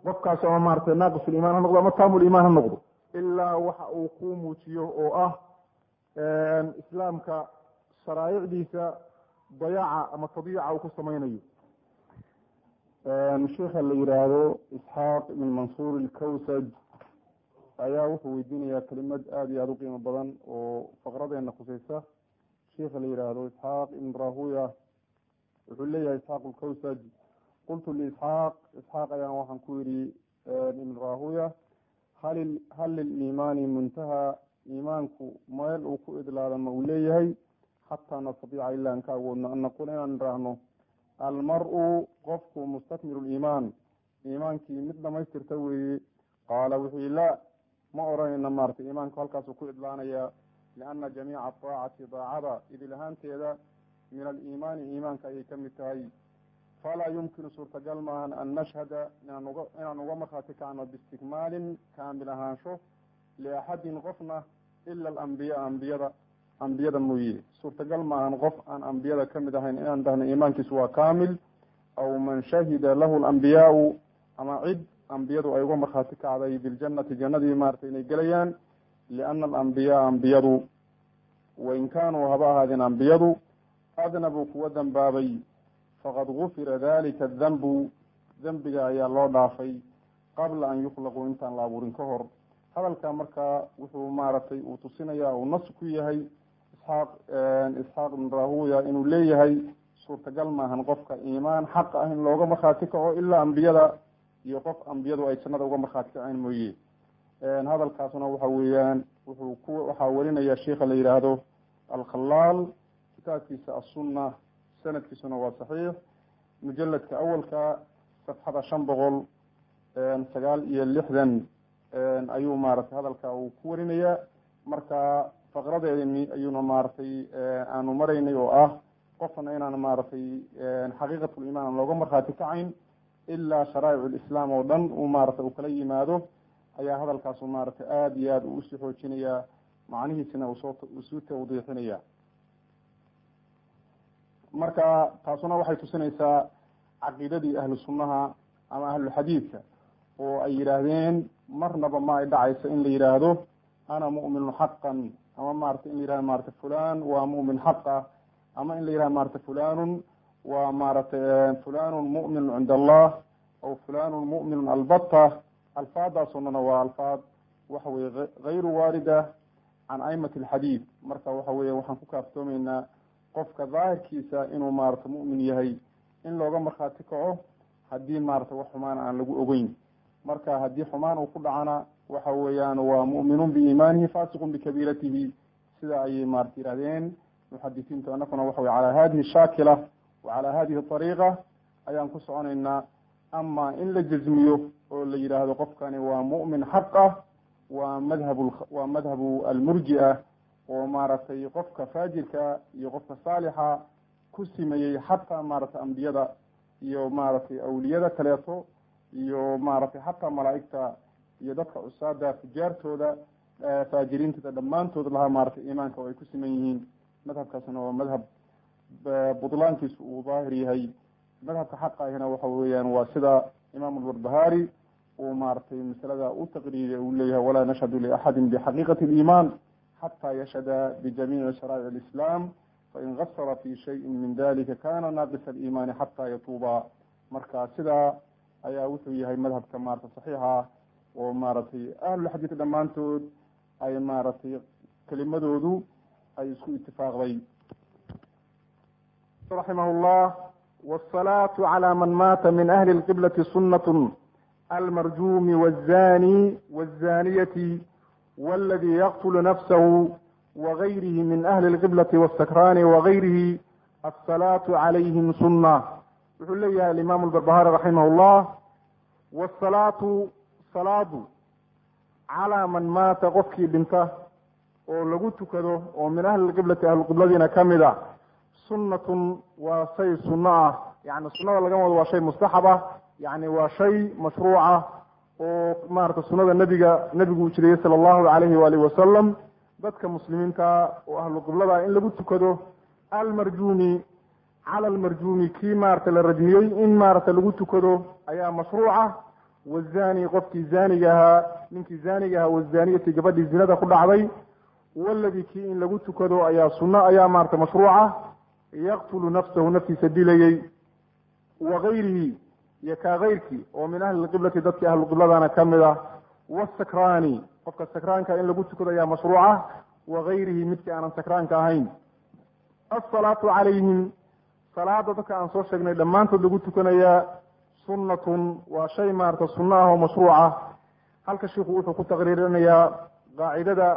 qofkaas ama maarata naaqisulimaan ha noqdo ama taamulimaan ha noqdo ilaa waxa uu ku muujiyo oo ah islaamka sharaa'icdiisa dayaaca ama tadiica uu ku samaynayo sheikha la yihaahdo isxaaq ibn mansuur ilkawsaj ayaa wuxuu weydiinayaa kelimad aada iyo aada u qiimo badan oo faqradeena khuseysa sheikha la yihaahdo isxaaq ibn rahuya wuxuu leeyahay isxaaq ilkawsaj qultu liisxaaq isxaaq ayaan waxaan ku yidhi ibn rahuya hal hal liliimaani muntaha iimaanku meel uu ku idlaada ma uu leeyahay xataa nastadiica ilaa an ka awoodno an naquula inaan idhaahno almar-u qofku mustakmilu liimaan iimaankii mid dhamaystirta weeye qaala wuxuu laa ma odhanayna maarata iimaanku halkaasuu ku idlaanayaa liana jamiica aacati daacada idil ahaanteeda min aliimaani iimaanka ayay ka mid tahay falaa yumkinu suurtagal maahan an nashhada inaan uga inaan uga markhaati kacno biistikmaalin kaamil ahaansho liaxadin qofna ila alambiyaa ambiyada ambiyada mooye suurtagal maahan qof aan ambiyada ka mid ahayn inaan dhahno iimaankiisu waa kaamil aw man shahida lahu alambiyaau ama cid ambiyadu ay uga markhaati kacday biljannati jannadii maarata inay gelayaan liana alambiyaa ambiyadu wain kaanuu haba ahaadeen ambiyadu adnabuu kuwa dambaabay faqad gufira dalika adanbu dembiga ayaa loo dhaafay qabla an yukhlaquu intaan la abuurin ka hor hadalka markaa wuxuu maaragtay uu tusinaya uu nas ku yahay isxaaq isxaaq ibn rahuya inuu leeyahay suurtagal maahan qofka iimaan xaq ah in looga markhaati kaco ilaa ambiyada iyo qof ambiyadu ay jannada uga markhaati kaceen mooye hadalkaasuna waxa weeyaan wuxuu ku waxaa warinaya sheikha la yihaahdo alkhalaal kitaabkiisa assunna sanadkiisuna waa saxiix mujaladka awalka safxada shan boqol sagaal iyo lixdan ayuu maaragtay hadalka uu ku warinaya marka faqradeedani ayuuna maaragtay aanu maraynay oo ah qofna inaan maaragtay xaqiiqatulimaan aan looga markhaati kacayn ilaa sharaa'ic lislaam oo dhan uu maaragtay uu kala yimaado ayaa hadalkaasu maaragtay aada iyo aada uusii xoojinaya macnihiisina usoo usuu tawdiixinaya marka taasuna waxay tusinaysaa caqiidadii ahlu sunnaha ama ahluxadiidka oo ay yidhaahdeen marnaba ma ay dhacayso in la yidhaahdo ana mu'minun xaqan ama maarata in la yihahdo maarata fulan waa mu'min xaq ah ama in la yihahdo maarata fulanun waa maaragtay fulanun mu'minun cinda allah aw fulanun mu'minun albata alfaadaasoo dhana waa alfaad waxa weye hayru waarida can aimati alxadiid marka waxa weye waxaan ku kaaftoomeynaa qofka daahirkiisa inuu maarata mu'min yahay in looga markhaati kaco haddii maarata wax xumaan aan lagu ogeyn marka haddii xumaan uu ku dhacana waxa weeyaan waa mu'minuun biiimaanihi fasiqun bikabiiratihi sida ayay maarata yihahdeen muxadisiintu anakuna waxa weye calaa hadihi shaakila wa calaa hadihi ariiqa ayaan ku soconaynaa ama in la jazmiyo oo la yidhaahdo qofkani waa mu'min xaq ah waa madhab waa madhabu almurji-a oo maaragtay qofka faajirka iyo qofka saalixa ku simeeyey xataa maaragtay ambiyada iyo maaragtay awliyada kaleeto iyo maaragtay xataa malaa'igta iyo dadka cusaada fujaartooda faajiriintooda dhammaantood lahaa maaragtay iimaanka oo ay ku siman yihiin madhabkaasna waa madhab budlaankiisu uu daahir yahay madhabka xaqa ahina waxa weeyaan waa sida imaam albarbahari uu maaragtay masalada u taqriiriya uu leeyahay walaa nashhadu liaxadin bixaqiiqati aliimaan xataa yashhada bijamiici sharaa'ic alislaam fain gasara fi shayin min dalika kana naaqisa aliimaani xataa yatuuba marka sidaa ayaa wuxuu yahay madhabka maarata saxiixa oo maaragtay ahlulxadiid dhammaantood ay maaragtay kelimadoodu ay isku itifaaqday raximah llah wsalaatu calى man maata min ahli اlqiblati sunat almarjumi wالzani wالzaniyati wاladi yaqtulu nafsahu wagayrihi min ahli اlqiblati wاsakrani wagayrihi asalaatu calayhim suna wuxuu leeyahay alimaam albarbahari raximah llah wsalaatu salaadu calaa man maata qofkii dhinta oo lagu tukado oo min ahli lqiblati ahluqibladiina kamid a sunnatun waa shay sunno ah yani sunnada laga wado waa shay mustaxab ah yani waa shay mashruuca oo maarata sunnada nebiga nebigu uu jiriyey sala allahu alayhi waalihi wasalam dadka muslimiinta oo ahluqiblada in lagu tukado almarjumi cala almarjumi kii maarata la rajmiyey in maarata lagu tukado ayaa mashruuca wazani qofkii zaaniga ahaa ninkii zaaniga ahaa wazaniyati gabadhii zinada ku dhacday waladii kii in lagu tukado ayaa sunno ayaa maarata mashruuca yaqtulu nafsahu naftiisa dilayey wa gayrihi iyo kaa kayrkii oo min ahli lqiblati dadkii ahluqibladana ka mid ah wasakraani qofka sakraanka in lagu tukado ayaa mashruuca wa gayrihi midkii aanan sakraanka ahayn asalaatu calayhim salaada dadka aan soo sheegnay dhammaantood lagu tukanayaa sunnatun waa shay maarata sunno ah oo mashruuca halka shiku wuxuu ku taqriirinayaa qaacidada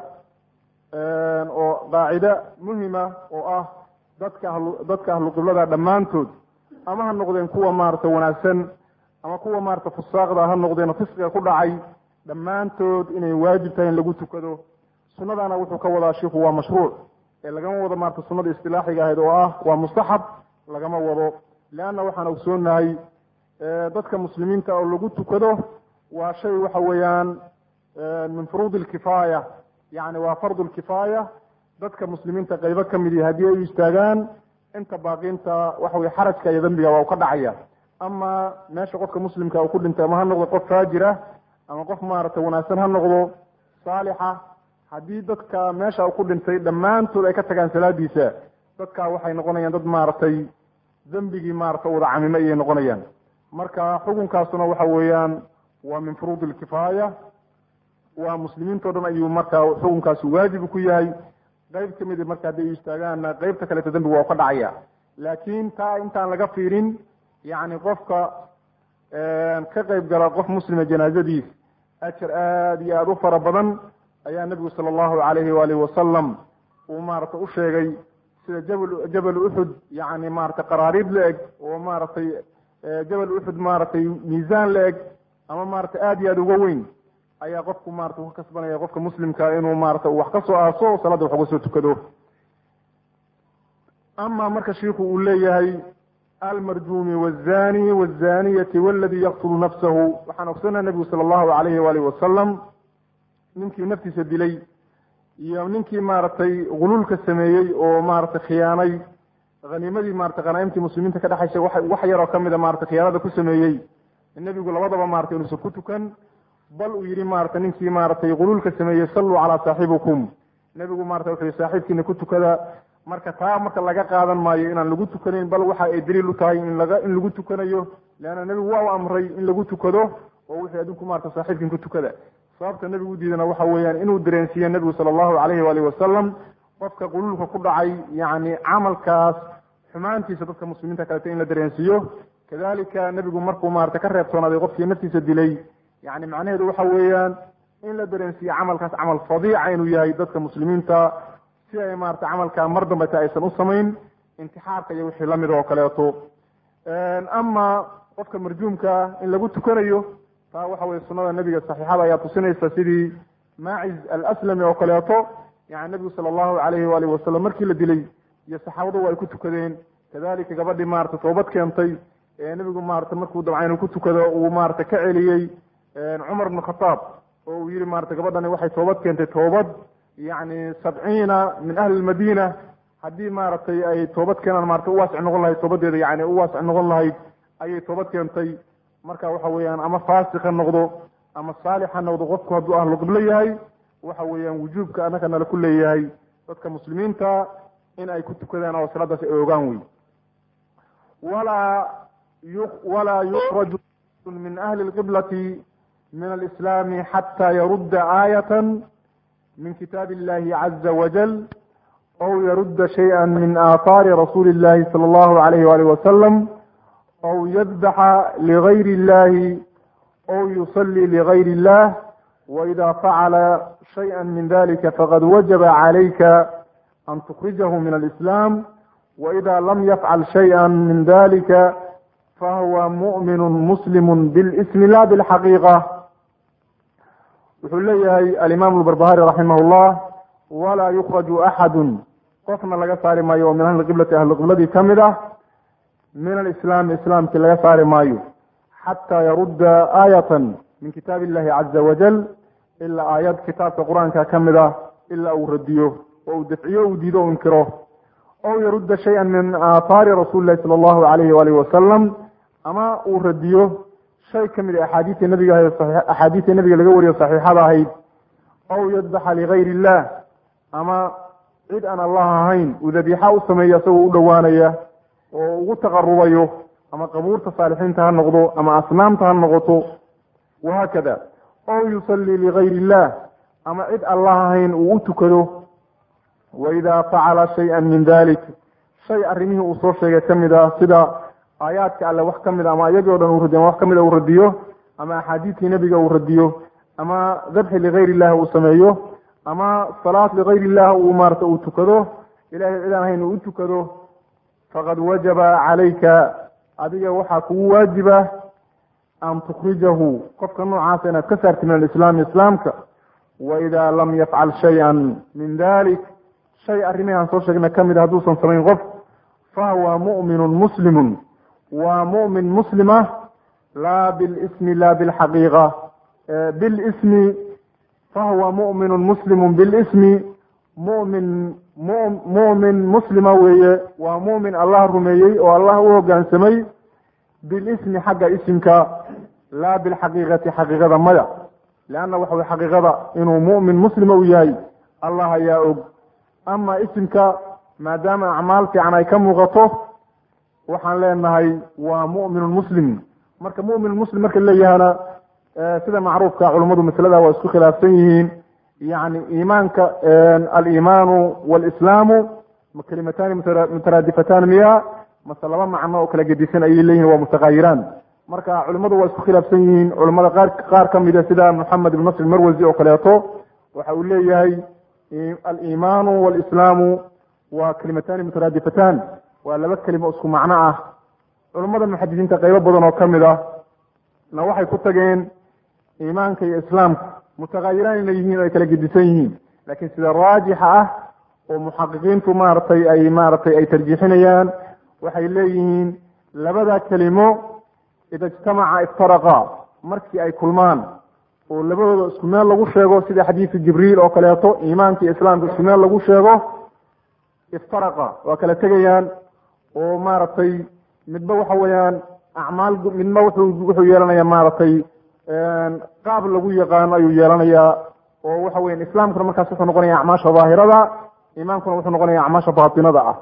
oo qaacide muhima oo ah dadka ahlu dadka ahluqiblada dhammaantood ama ha noqdeen kuwa maarata wanaagsan ama kuwa maarata fusaaqda ha noqdeen fisqiga ku dhacay dhammaantood inay waajib tahay in lagu tukado sunnadana wuxuu ka wadaa shiku waa mashruuc ee lagama wado maarata sunnada istilaaxiga ahayd oo ah waa mustaxab lagama wado leanna waxaan ogsoonahay dadka muslimiinta oo lagu tukado waa shay waxa weeyaan min furuudi lkifaaya yacni waa fardu lkifaaya dadka muslimiinta qaybo ka mid ihi haddii ay u istaagaan inta baaqiinta waxa weye xarajka iyo dembiga waa u ka dhacaya ama meesha qofka muslimka uu ku dhintay ama ha noqdo qof faajira ama qof maaragtay wanaagsan ha noqdo saalixa haddii dadka meesha uu ku dhintay dhammaantood ay ka tagaan salaadiisa dadka waxay noqonayaan dad maaragtay dembigii maarata wada camime ayay noqonayaan marka xukunkaasuna waxa weeyaan waa min furuudi lkifaaya waa muslimiintao dhan ayuu marka xukunkaasi waajib ku yahay qayb ka mid marka hadday u istaagaanna qeybta kaleeto dembiga waa u ka dhacaya laakiin taa intaan laga fiirin yacni qofka ka qayb gala qof muslima janaazadiis ajar aada iyo aada u fara badan ayaa nebigu sala allahu calayhi waalihi wasalam uu maarata u sheegay sida jabal jabal uxud yacni maarata qaraariib la eg oo maaragtay jabal uxud maaragtay miisaan la eg ama maarata aada iyo aada uga weyn ayaa qofku maarata ka kasbanaya qofka muslimka inuu maarata wax ka soo aaso o salaada wax uga soo tukado ama marka shiiku uu leeyahay almarjuumi wazani wazaniyati waladi yaqtulu nafsahu waxaan ogsanaa nebigu sala allahu alayhi waalihi wasalam ninkii naftiisa dilay iyo ninkii maaragtay guluulka sameeyey oo maaragtay khiyaanay haniimadii maarata khanaa'imtii muslimiinta ka dhexaysay wa wax yaroo ka mida maarata khiyaanada ku sameeyey nebigu labadaba maratay inuusan ku tukan bal uu yihi maarata ninkii maaragtay guluulka sameeyey salluu calaa saaxibikum nebigu marata wuxuu yihi saaxiibkiina ku tukada marka taa marka laga qaadan maayo inaan lagu tukanayn bal waxa ay daliil u tahay in laga in lagu tukanayo leanna nebigu waa u amray in lagu tukado oo wuxuu adinku maarata saaxiibkin ku tukada sababta nebigu u diidana waxa weeyaan inuu dareensiiye nebigu sala allahu calayhi waalihi wasalam qofka guluulka ku dhacay yacni camalkaas xumaantiisa dadka muslimiinta kaleta in la dareensiiyo kadalika nebigu markuu maarata ka reebtoonaaday qofkii naftiisa dilay yacni macnaheedu waxa weeyaan in la dareensiiye camalkaas camal fadiica inuu yahay dadka muslimiinta si ay maarata camalka mar dambeta aysan u samayn intixaarka iyo wixii lamid oo kaleeto ama qofka marjuumka in lagu tukanayo taa waxa weye sunada nebiga saxiixada ayaa tusinaysa sidii maaciz alaslami oo kaleeto yani nebigu sala allahu calayhi waalihi wasalam markii la dilay iyo saxaabadu ay ku tukadeen kadalika gabadhii maarata toobad keentay ee nebigu maarata markuu dabca inuu ku tukado uu maarata ka celiyey cumar bn khataab oo uu yihi maarata gabadhani waxay toobad keentay toobad yacni sabciina min ahli lmadiina haddii maaragtay ay toobad keenaan maarata u waasic noqon lahayd toobadeeda yani u waasic noqon lahayd ayay toobad keentay marka waxa weeyaan ama faasiq ha noqdo ama saalix ha noqdo qofku hadduu ahlu qiblo yahay waxa weeyaan wujuubka annaka nala ku leeyahay dadka muslimiinta in ay ku tukadaan oo salaadaas ay ogaan wey walaa yu walaa yukraju min ahli lqiblati min alislaami xata yarudda aayatan min kitaab illahi caza wajal aw yarudda shayئa min aathaari rasuuli اllahi salى allahu alayh walih wasalam aw yadbaxa ligayr اllahi aw yusalii ligayr اllah waida facala shayئa min dalika faqad wajaba calayka an tukrijahu min alislam waida lam yafcal shayئa min dalika fahuwa muؤmin muslim biاlismi la bilxaqiiqa wuxuu leeyahay alimaam lbarbahari raximah llah walaa yukraju axadu qofna laga saari maayo oo min ahli qiblati ahli qibladii ka mid ah min alislaami islaamkii laga saari maayo xataa yarudda aayatan min kitaab illahi caza wajal ilaa aayad kitaabka qur-aanka ka mid ah ilaa uu radiyo oo uu dafciyo uu diido o inkiro aw yarudda shaya min aathaari rasuuli lahi sala allahu alayhi waalihi wasalam ama uu radiyo shay ka mid a axaadiista nebiga ahayd axaadiista nebiga laga wariyo saxiixada ahayd aw yadbaxa ligayr illah ama cid aan allah ahayn uu dabiixa u sameeyo isagoo u dhowaanaya oo ugu taqarubayo ama qabuurta saalixiinta ha noqdo ama asnaamta ha noqoto wahaakada aw yusallii ligayr illah ama cid allah ahayn uu u tukado waidaa facala shay-an min dalik shay arrimihii uu soo sheegay ka mid ah sida aayaadka alle wax ka mid a ama iyagii o dhan uu radiyo ama wax ka mid a uu radiyo ama axaadiistii nebiga uu radiyo ama dabxi ligayr illah uu sameeyo ama salaad ligayr illah uu maarata uu tukado ilahay cidaan ahayn uu u tukado faqad wajaba calayka adiga waxaa kugu waajiba an tukhrijahu qofka noocaasa inaad ka saarti min alislaami islaamka waidaa lam yafcal shay-an min dalik shay arrimihii aan soo sheegna ka mid a hadduusan samayn qof fahuwa mu'minun muslimun waa mu'min muslima laa bilismi laa bilxaqiiqa bilismi fahuwa mu'minun muslimun bilismi mumin mu'min muslima weeye waa mu'min allah rumeeyey oo allah u hoggaansamay bilismi xagga isimka laa bilxaqiiqati xaqiiqada maya leanna waxa weye xaqiiqada inuu mu'min muslima u yahay allah ayaa og ama isimka maadaama acmaal fiican ay ka muuqato waxaan leenahay waa mu'minun muslim marka mu'minun muslim marka leeyahana sida macruufka culummadu masalada waa isku khilaafsan yihiin yani iimaanka aliimaanu walislaamu kalimatani mutaraadifatan miya mase laba macno oo kala gedisan ayay leeyihin waa mutaqayiraan marka culimmadu waa isku khilaafsan yihiin culimmada qaar qaar ka mida sida moxamed ibn nasr marwasi oo kaleeto waxa uu leeyahay aliimaanu walislaamu waa kalimatani mutaraadifatan waa laba kelimo isku macno ah culimmada muxadisiinta qeybo badan oo ka mid ah na waxay ku tageen iimaanka iyo islaamka mutaqayiraan inay yihiin o ay kala gedisan yihiin laakiin sida raajixa ah oo muxaqiqiintu maaragtay ay maaragtay ay tarjiixinayaan waxay leeyihiin labada kelimo ida ijtamaca iftaraqa markii ay kulmaan oo labadooda isku meel lagu sheego sida xadiisu jibriil oo kaleeto iimaanka iyo islaamka isku meel lagu sheego iftaraqa waa kala tegayaan oo maaragtay midba waxa weeyaan acmaal midba wuxuu wuxuu yeelanaya maaragtay qaab lagu yaqaano ayuu yeelanayaa oo waxa weyan islaamkuna markaas wuxuu noqonaya acmaasha daahirada iimaankuna wuxuu noqonaya acmaasha baatinada ah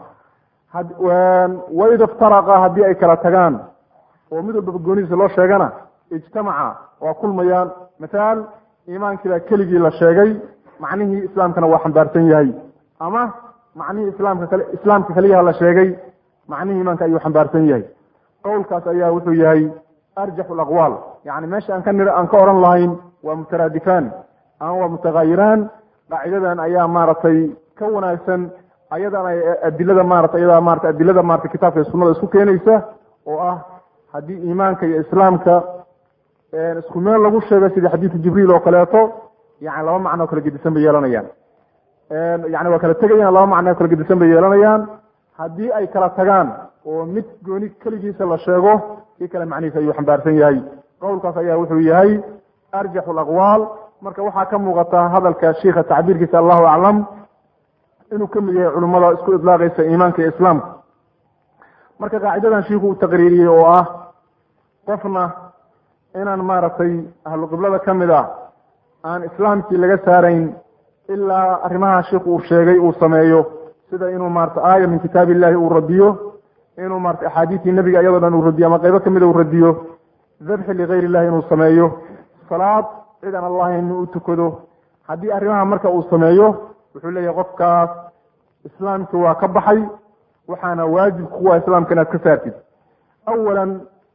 waida iftaraqa haddii ay kala tagaan oo mid walbaba goonidiisa loo sheegana ijtamaca waa kulmayaan mathaal iimaankiibaa keligii la sheegay macnihii islaamkana waa xambaarsan yahay ama macnihii islaamka kale islaamka keliyaha la sheegay macnihii iimaanka ayuu xambaarsan yahay qowlkaas ayaa wuxuu yahay arjaxu alaqwaal yani meesha aan ka nir aan ka oran lahayn waa mutaraadifaan ama waa mutagayiraan qaacidadan ayaa maaragtay ka wanaagsan ayadan ay adilada maarata ayadaa marata adilada marata kitaabka iyo sunada isku keenaysa oo ah haddii iimaanka iyo islaamka isku meel lagu sheego sida xadiidu jibriil oo kaleeto yani laba macno o kala gedisan bay yeelanayaan yani waa kala tegayaan laba macno o kala gedisan bay yeelanayaan haddii ay kala tagaan oo mid gooni keligiisa la sheego kii kale macnihiisa ayuu xambaarsan yahay qowlkaas ayaa wuxuu yahay arjaxu alaqwaal marka waxaa ka muuqata hadalka shiika tacbiirkiisa allahu aclam inuu ka mid yahay culimmada isku idlaaqaysa iimaanka iyo islaamka marka qaacidadan shiiku uu taqriiriyey oo ah qofna inaan maaragtay ahlu qiblada ka mid ah aan islaamkii laga saarayn ilaa arrimaha shiiku uu sheegay uu sameeyo sida inuu maarata aaya min kitaab illahi uu radiyo inuu maarata axaadiistii nebiga iyadoo dhan uu radiyo ama qeybo kamida uu radiyo dabxi ligayr illahi inuu sameeyo salaad cid aan allahi inuu u tukado haddii arrimaha marka uu sameeyo wuxuu leeyahay qofkaas islaamkii waa ka baxay waxaana waajib kuwa islaamka inaad ka saartid awalan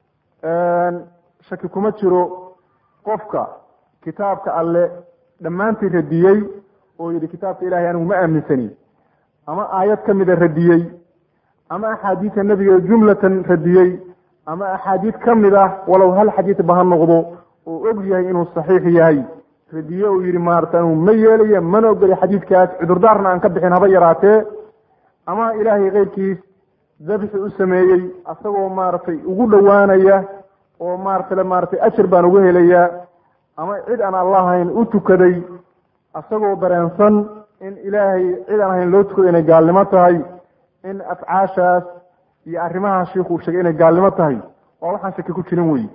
shaki kuma jiro qofka kitaabka alle dhammaantii radiyey oo yidhi kitaabka ilahay anigu ma aaminsani ama aayad ka mida radiyey ama axaadiisa nebiga jumlatan radiyey ama axaadiid ka mid ah walow hal xadiid ba ha noqdo oo og yahay inuu saxiix yahay radiye uu yidhi maarata anigu ma yeelaya mana ogoli xadiidkaas cudurdaarna aan ka bixin haba yaraatee ama ilaahay keyrkiis dabxi u sameeyey asagoo maaragtay ugu dhowaanaya oo maarata maaratay ajar baan uga helayaa ama cid aan allahayn u tukaday asagoo dareensan in ilaahay cid aan ahayn loo tukado inay gaalnimo tahay in afcaashaas iyo arrimaha shiikuu sheegay inay gaalnimo tahay waa waxaan shaki ku jirin wey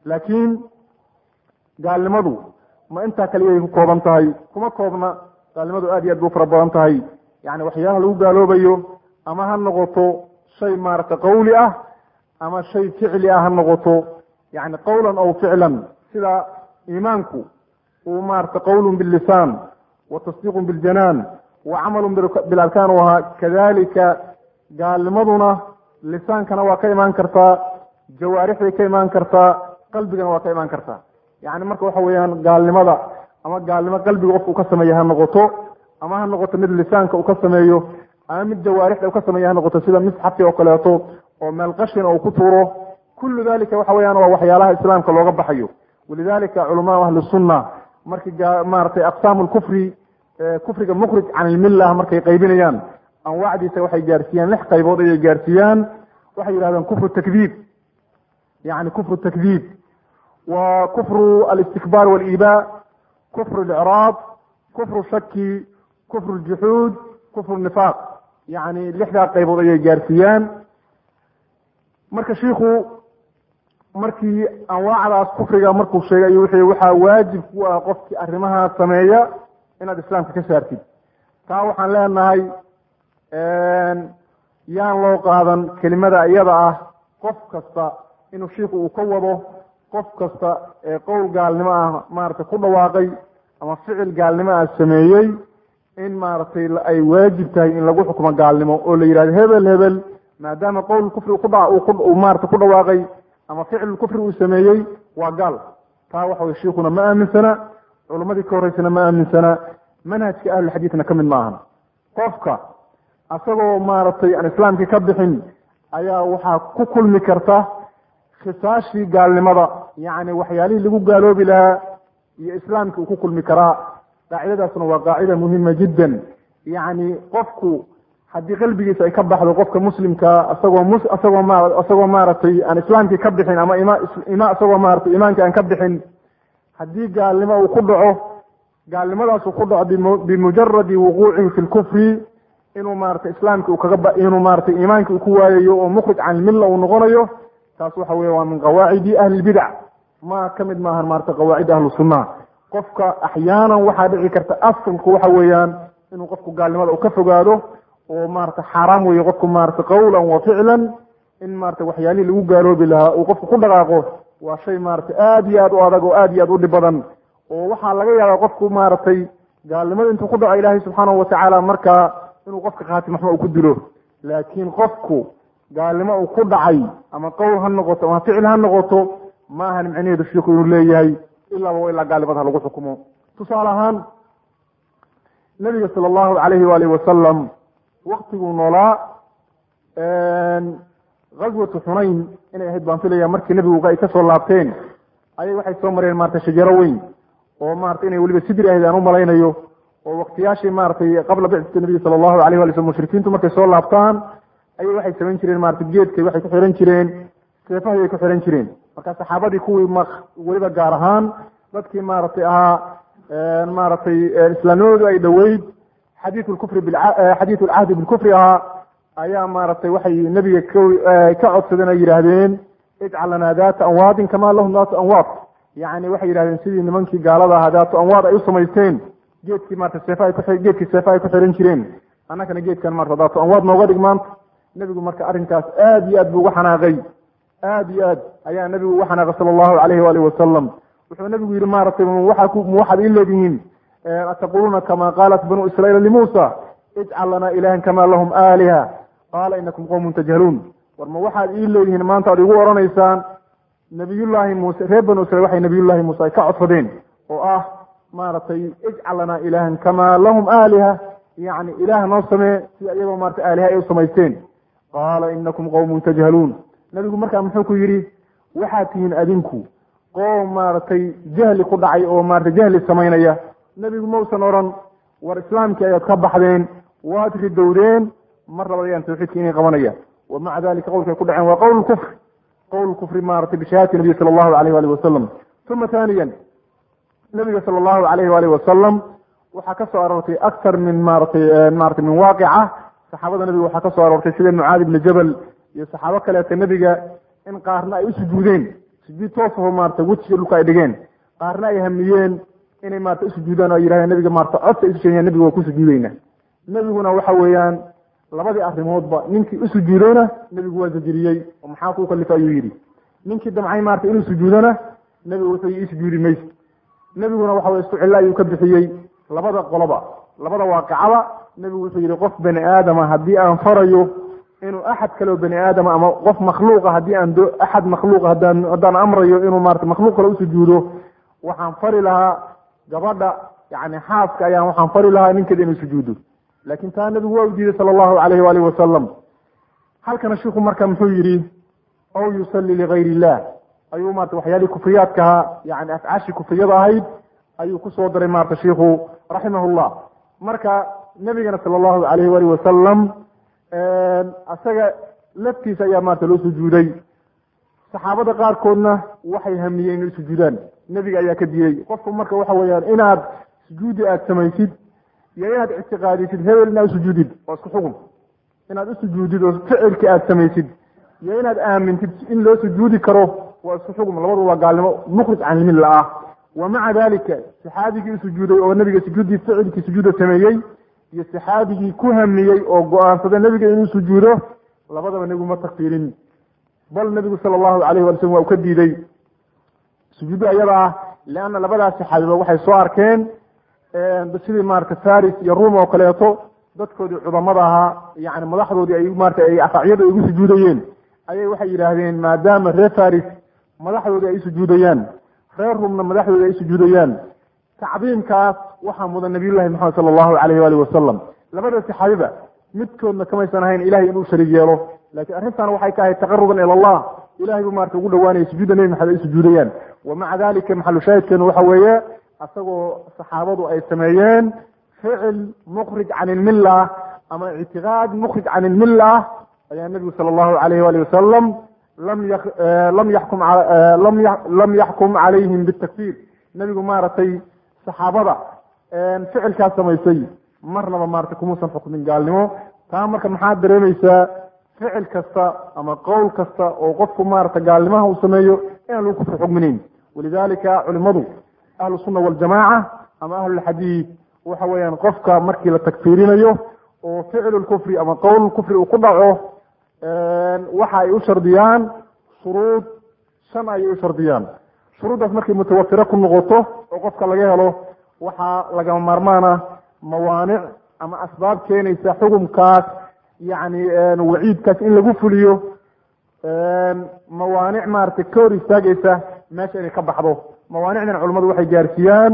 laakiin gaalnimadu ma intaa kaliyay ku kooban tahay kuma koobna gaalnimadu aad iyo aad bay u fara badan tahay yani waxyaalaha lagu gaaloobayo ama ha noqoto shay maaragtay qawli ah ama shay ficli ah ha noqoto yani qawlan aw ficlan sida iimaanku uu maarata qawlun billisaan wa tasdiiqun biljanaan wa camalun bilarkaan u ahaa kadalika gaalnimaduna lisaankana waa ka imaan kartaa jawaarixday ka imaan kartaa qalbigana waa ka imaan kartaa yani marka waxa weeyaan gaalnimada ama gaalnimo qalbiga qofka uu ka sameeya ha noqoto ama ha noqoto mid lisaanka uu ka sameeyo ama mid jawaarixda uu ka sameeya ha noqoto sida misxafki oo kaleeto oo meel qashina uu ku tuuro kullu dalika waxa weyaan waa waxyaalaha islaamka looga baxayo walidalika culamaau ahli sunna markii maratay aqsaamu lkufri kufriga mukhrij can ilmillah markay qaybinayaan anwaacdiisa waxay gaarsiiyaan lix qaybood ayay gaarsiiyaan waxay yidhahdeen kufru takdiib yani kufru takdiib wa kufru alistikbaar waliba kufru licraab kufru shaki kufru ljuxuud kufru nifaaq yani lixdaa qaybood ayay gaarsiiyaan marka shiiku markii anwaacdaas kufriga markuu sheegay ayuu wuxuu waxaa waajib ku ah qofkii arrimahaa sameeya inaad islaamka ka saartid taa waxaan leenahay yaan loo qaadan kelimada iyada ah qof kasta inuu shiiku uu ka wado qof kasta ee qowl gaalnimo ah maaragtay ku dhawaaqay ama ficil gaalnimo ah sameeyey in maaragtay ay waajib tahay in lagu xukumo gaalnimo oo la yidhahdo hebel hebel maadaama qowl kufri kudha uu maarata ku dhawaaqay ama ficil kufri uu sameeyey waa gaal taa waxa weye shiikuna ma aaminsana culammadii ka horreysana ma aaminsana manhajka ahlulxadiidna ka mid ma ahan qofka asagoo maaragtay aan islaamkii ka bixin ayaa waxaa ku kulmi karta khisaashii gaalnimada yacni waxyaalihii lagu gaaloobi lahaa iyo islaamkii uu ku kulmi karaa qaacidadaasna waa qaacida muhima jiddan yacni qofku haddii qalbigiisa ay ka baxdo qofka muslimka isagoo mus isagoo ma isagoo maaragtay aan islaamkii ka bixin ama ima ima isagoo maaragtay iimaankii aan ka bixin haddii gaalnimo uu ku dhaco gaalnimadaas uu ku dhaco bimu bimujaradi wuquucihi fi lkufri inuu maaragtay islaamkii uu kaga ba inuu maaragtay iimaankii uu ku waayayo oo mukhrij can ilmilla uu noqonayo taas waxa weye waa min qawaacidi ahli lbidac ma ka mid maahan maaragtay qawaacid ahlu sunna qofka axyaanan waxaa dhici karta asalku waxa weeyaan inuu qofku gaalnimada uu ka fogaado oo maarata xaaraam weeye qofku maarata qawlan wa ficlan in maarata waxyaalihii lagu gaaloobi lahaa uu qofku ku dhaqaaqo waa shay maarata aad iyo aad u adag oo aad iyo aad u dhib badan oo waxaa laga yaabaa qofku maaragtay gaalnimada intuu ku dhaco ilaahay subxaanahu watacaala markaa inuu qofka khaatim waxba uu ku dilo laakiin qofku gaalnimo uu ku dhacay ama qowl ha noqoto ama ficil ha noqoto ma ahan micnaheedu shiiku inuu leeyahay ilaaba wa ilaa gaalnimada ha lagu xukumo tusaale ahaan nabiga sala allahu calayhi waalihi wasalam waktiguu noolaa ghaswatu xunayn inay ahayd baan filaya markii nebigu ay kasoo laabteen ayay waxay soo mareen maarata shajaro weyn oo maarata inay weliba sidri ahayd aan u malaynayo oo waktiyaashii maaratay qabla bicati nabiyi sala allahu alayh wali slm mushrikiintu markay soo laabtaan ayay waxay samayn jireen maarata geedkay waxay ku xihan jireen seefahay ay ku xihan jireen marka saxaabadii kuwii m weliba gaar ahaan dadkii maaragtay ahaa maaragtay islaamnimadoodu ay dhoweyd xadiiu lkufri xadiiu alcahdi bilkufri ahaa ayaa maaragtay waxay nebiga ka codsadeen ay yidhaahdeen ijcal lanaa daata anwaadin kamaa lahum daatu anwaad yacni waxay yidhahdeen sidii nimankii gaalada ahaa daatu anwaad ay u samaysteen geedkii marata seefa ay ku geedkii seefa ay ku xihan jireen annagana geedkan marata daatu anwaad nooga dhig maanta nebigu marka arrinkaas aad iyo aad buu uga xanaaqay aad iyo aad ayaa nebigu uga xanaaqay sala allahu alayhi waalihi wasalam wuxuu nebigu yihi maaragtay waa ma waxaad ii leedihiin ataquluuna kama qaalat banuu israiila limuusa ijcal lanaa ilahan kama lahum aaliha qaala inakum qowmun tajhaluun war ma waxaad ii leedihiin maanta ad igu odhanaysaan nabiyullaahi muuse reer banu israiil waxay nabiyullahi muuse ay ka codsadeen oo ah maaragtay ijcal lanaa ilahan kama lahum aaliha yacni ilaah noo samee sida iyagoo maarata aaliha ay u samaysteen qaala inakum qowmun tajhaluun nebigu markaa muxuu ku yidhi waxaad tihiin adinku qoom maaragtay jahli ku dhacay oo maarata jahli samaynaya nebigu mausan odhan war islaamkii ayaad ka baxdeen waad ridowdeen mar labad ayaan tawxiidka inay qabanaya wa maca dalika qowlkay ku dhaceen waa qowl kufri qowl kufri maratay bishahaadati nabiy sala allahu alayh walihi wasalam uma thaniyan nabiga sala allahu alayh walihi wasalam waxaa ka soo aroortay aktar min maaratay maratay min waaqica saxaabada nebiga waxaa ka soo aroortay sida mucaadi ibni jabal iyo saxaabo kaleeta nebiga in qaarna ay u sujuudeen sujuud toosahoo maarata wejiga dhulka ay dhigeen qaarna ay hamiyeen inay maarata usujuudaan o ay yidhahdeen nabiga maarata codka ay isu sheegayaan nabiga waa ku sujuudeyna nebiguna waxa weeyaan labadii arrimoodba ninkii u sujuudona nebigu waa zajiriyey oo maxaa kuu kalifa ayuu yidhi ninkii damcay maarata inuu sujuudona nebigu wuxuu ii sujuudi mayso nebiguna waxa weye isku cillo ayuu ka bixiyey labada qoloba labada waaqicaba nebigu wuxuu yidhi qof bani aadama haddii aan farayo inuu axad kaleo bani aadama ama qof makhluuqa haddii aan do axad makhluuqa haddaan haddaan amrayo inuu maarata makhluuq kale usujuudo waxaan fari lahaa gabadha yani xaaska ayaan waxaan fari lahaa ninkeeda inuu sujuudo laakin taa nebigu waa u diiday sala allahu alayhi waalihi wasalam halkana shiku marka muxuu yidhi aw yusalli ligayr illah ayuu maarata waxyaalihii kufriyaadkaha yani afcaashii kufriyada ahayd ayuu kusoo daray maarata shiku raximahullah marka nebigana sala allahu alayhi waalihi wasalam isaga laftiisa ayaa maarata loo sujuuday saxaabada qaarkoodna waxay hamiyeen inay sujuudaan nebiga ayaa ka diiday qofku marka waxa weeyaan inaad sujuudi aada samaysid iyo inaad ictiqaadisid hebel inaad usujuudid waa isku xukun inaad usujuudid oo ficilka aada samaysid iyo inaad aamintid in loo sujuudi karo waa isku xukun labadu waa gaalnimo mukhrij can ilmilla ah wa maca dalika saxaabigii usujuuday oo nebiga sujuuddii ficilkii sujuuda sameeyey iyo saxaabigii ku hamiyey oo go-aansada nebiga inuu sujuudo labadaba nebigu ma takfiirin bal nebigu sala allahu alayh wala slm waa u ka diiday sujuudda ayada ah leanna labadaas saxaabiba waxay soo arkeen sidii maarata faris iyo ruum oo kaleeto dadkoodii cudamada ahaa yani madaxdoodii ay maarata ay afaacyada ay ugu sujuudayeen ayay waxay yidhaahdeen maadaama reer faris madaxdoodii ay sujuudayaan reer ruumna madaxdoodii ay sujuudayaan tacdiimkaas waxaa mudan nabiyullahi maxamed sala allahu alayh waalihi wasalam labada saxaabiba midkoodna kamaysan ahayn ilahay inuu shariig yeelo laakiin arrintan waxay ka ahayd taqaruban ila allah ilahay buu marata ugu dhawaanaya sujuudda nebi maxamed ay sujuudayaan wa maca dalika maxalu shaahidkeenu waxa weeye asagoo saxaabadu ay sameeyeen ficil mukhrij can ilmilla ama ictiqaad mukhrij can ilmilla ayaa nebigu sala allahu alayh waalihi wasalam lam y lam yaxkum lam lam yaxkum calayhim bitakfiir nebigu maaragtay saxaabada ficilkaas samaysay marnaba maarata kumuusan xukmin gaalnimo taa marka maxaad dareemaysaa ficil kasta ama qowl kasta oo qofku maarata gaalnimaha uu sameeyo inaan lagu kufri xukminayn walidalika culimadu ahlu sunna waljamaaca ama ahlulxadiid waxa weeyaan qofka markii la takfiirinayo oo ficlu lkufri ama qowl kufri uu ku dhaco waxa ay u shardiyaan shuruud shan ayay u shardiyaan shuruuddaas markay mutawafiro ku noqoto oo qofka laga helo waxaa lagama maarmaana mawaanic ama asbaab keenaysa xukumkaas yacni waciidkaas in lagu fuliyo mawaanic maaragtay ka hor istaagaysa meesha inay ka baxdo mawaanicdan culimmadu waxay gaarsiiyaan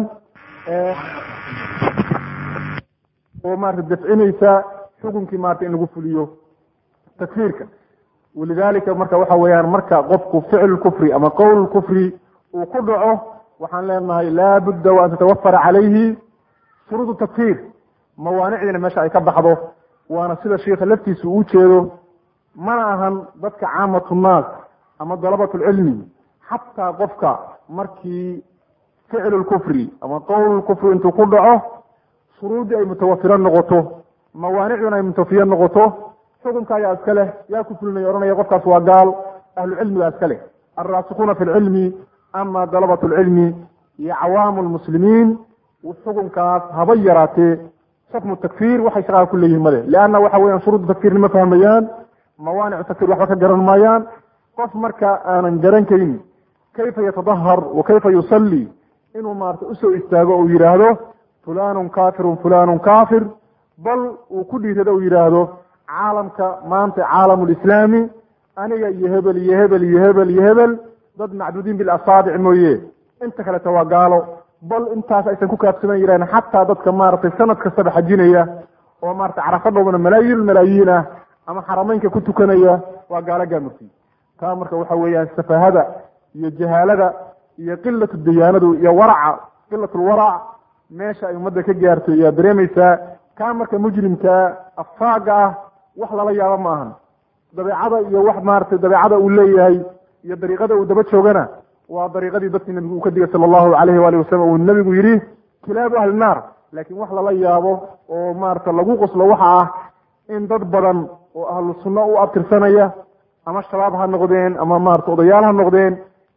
oo maarata dafcinaysa xukunkii maarata in lagu fuliyo takfiirka walidalika marka waxa weeyaan marka qofku ficl kufri ama qowl kufri uu ku dhaco waxaan leenahay laabudda wa an tatawafara calayhi shuruud takfiir mawaanicdiina meesha ay ka baxdo waana sida sheikha laftiisa uu jeedo mana ahan dadka caamatu nnaas ama dalabat lcilmi xataa qofka markii ficlu lkufri ama qowl kufri intuu ku dhaco shuruuddii ay mutawafiro noqoto mawaanicduna ay mutawafiyo noqoto xukunka ayaa iska leh yaa ku fulinaya ohanaya qofkaas waa gaal ahlu cilmigaa iska leh alraasikuuna fi lcilmi ama dalabat lcilmi iyo cawaamu lmuslimiin xukunkaas haba yaraatee xukmu takfiir waxay shaqaha ku leeyihin male leanna waxa weyan shuruudda takfiirna ma fahmayaan mawaanicu takfir waxba ka garan maayaan qof marka aanan garan karin kayfa yatadahar wa kayfa yusalli inuu maarata usoo istaago uu yidhaahdo fulanun kafirun fulanun kafir bal uu ku dhiirado uu yidhaahdo caalamka maanta caalamu lislaami aniga iyo hebel iyo hebel iyo hebel iyo hebel dad macduudiin bilasaabic mooye inta kaleta waa gaalo bal intaas aysan ku kaabsaman yirahn xataa dadka maaragtay sanad kastaba xajinaya oo maarata carafadhoodana malaayiin malaayiin ah ama xarameynka ku tukanaya waa gaalo gaamurti taa marka waxa weeyaan safahada iyo jahaalada iyo qilatu diyaanadu iyo waraca qilatulwarac meesha ay ummadda ka gaarto ayaa dareemaysaa kaa marka mujrimkaa afaaga ah wax lala yaabo ma ahan dabeecada iyo wax maaragtay dabeecada uu leeyahay iyo dariiqada uu daba joogana waa dariiqadii dadkii nabigu uu ka digay sala allahu alayhi waalihi wasalam uu nabigu yidhi kilaabu ahli naar laakiin wax lala yaabo oo maarata lagu qoslo waxa ah in dad badan oo ahlu sunno u abtirsanaya ama shabaab ha noqdeen ama maarata odayaal ha noqdeen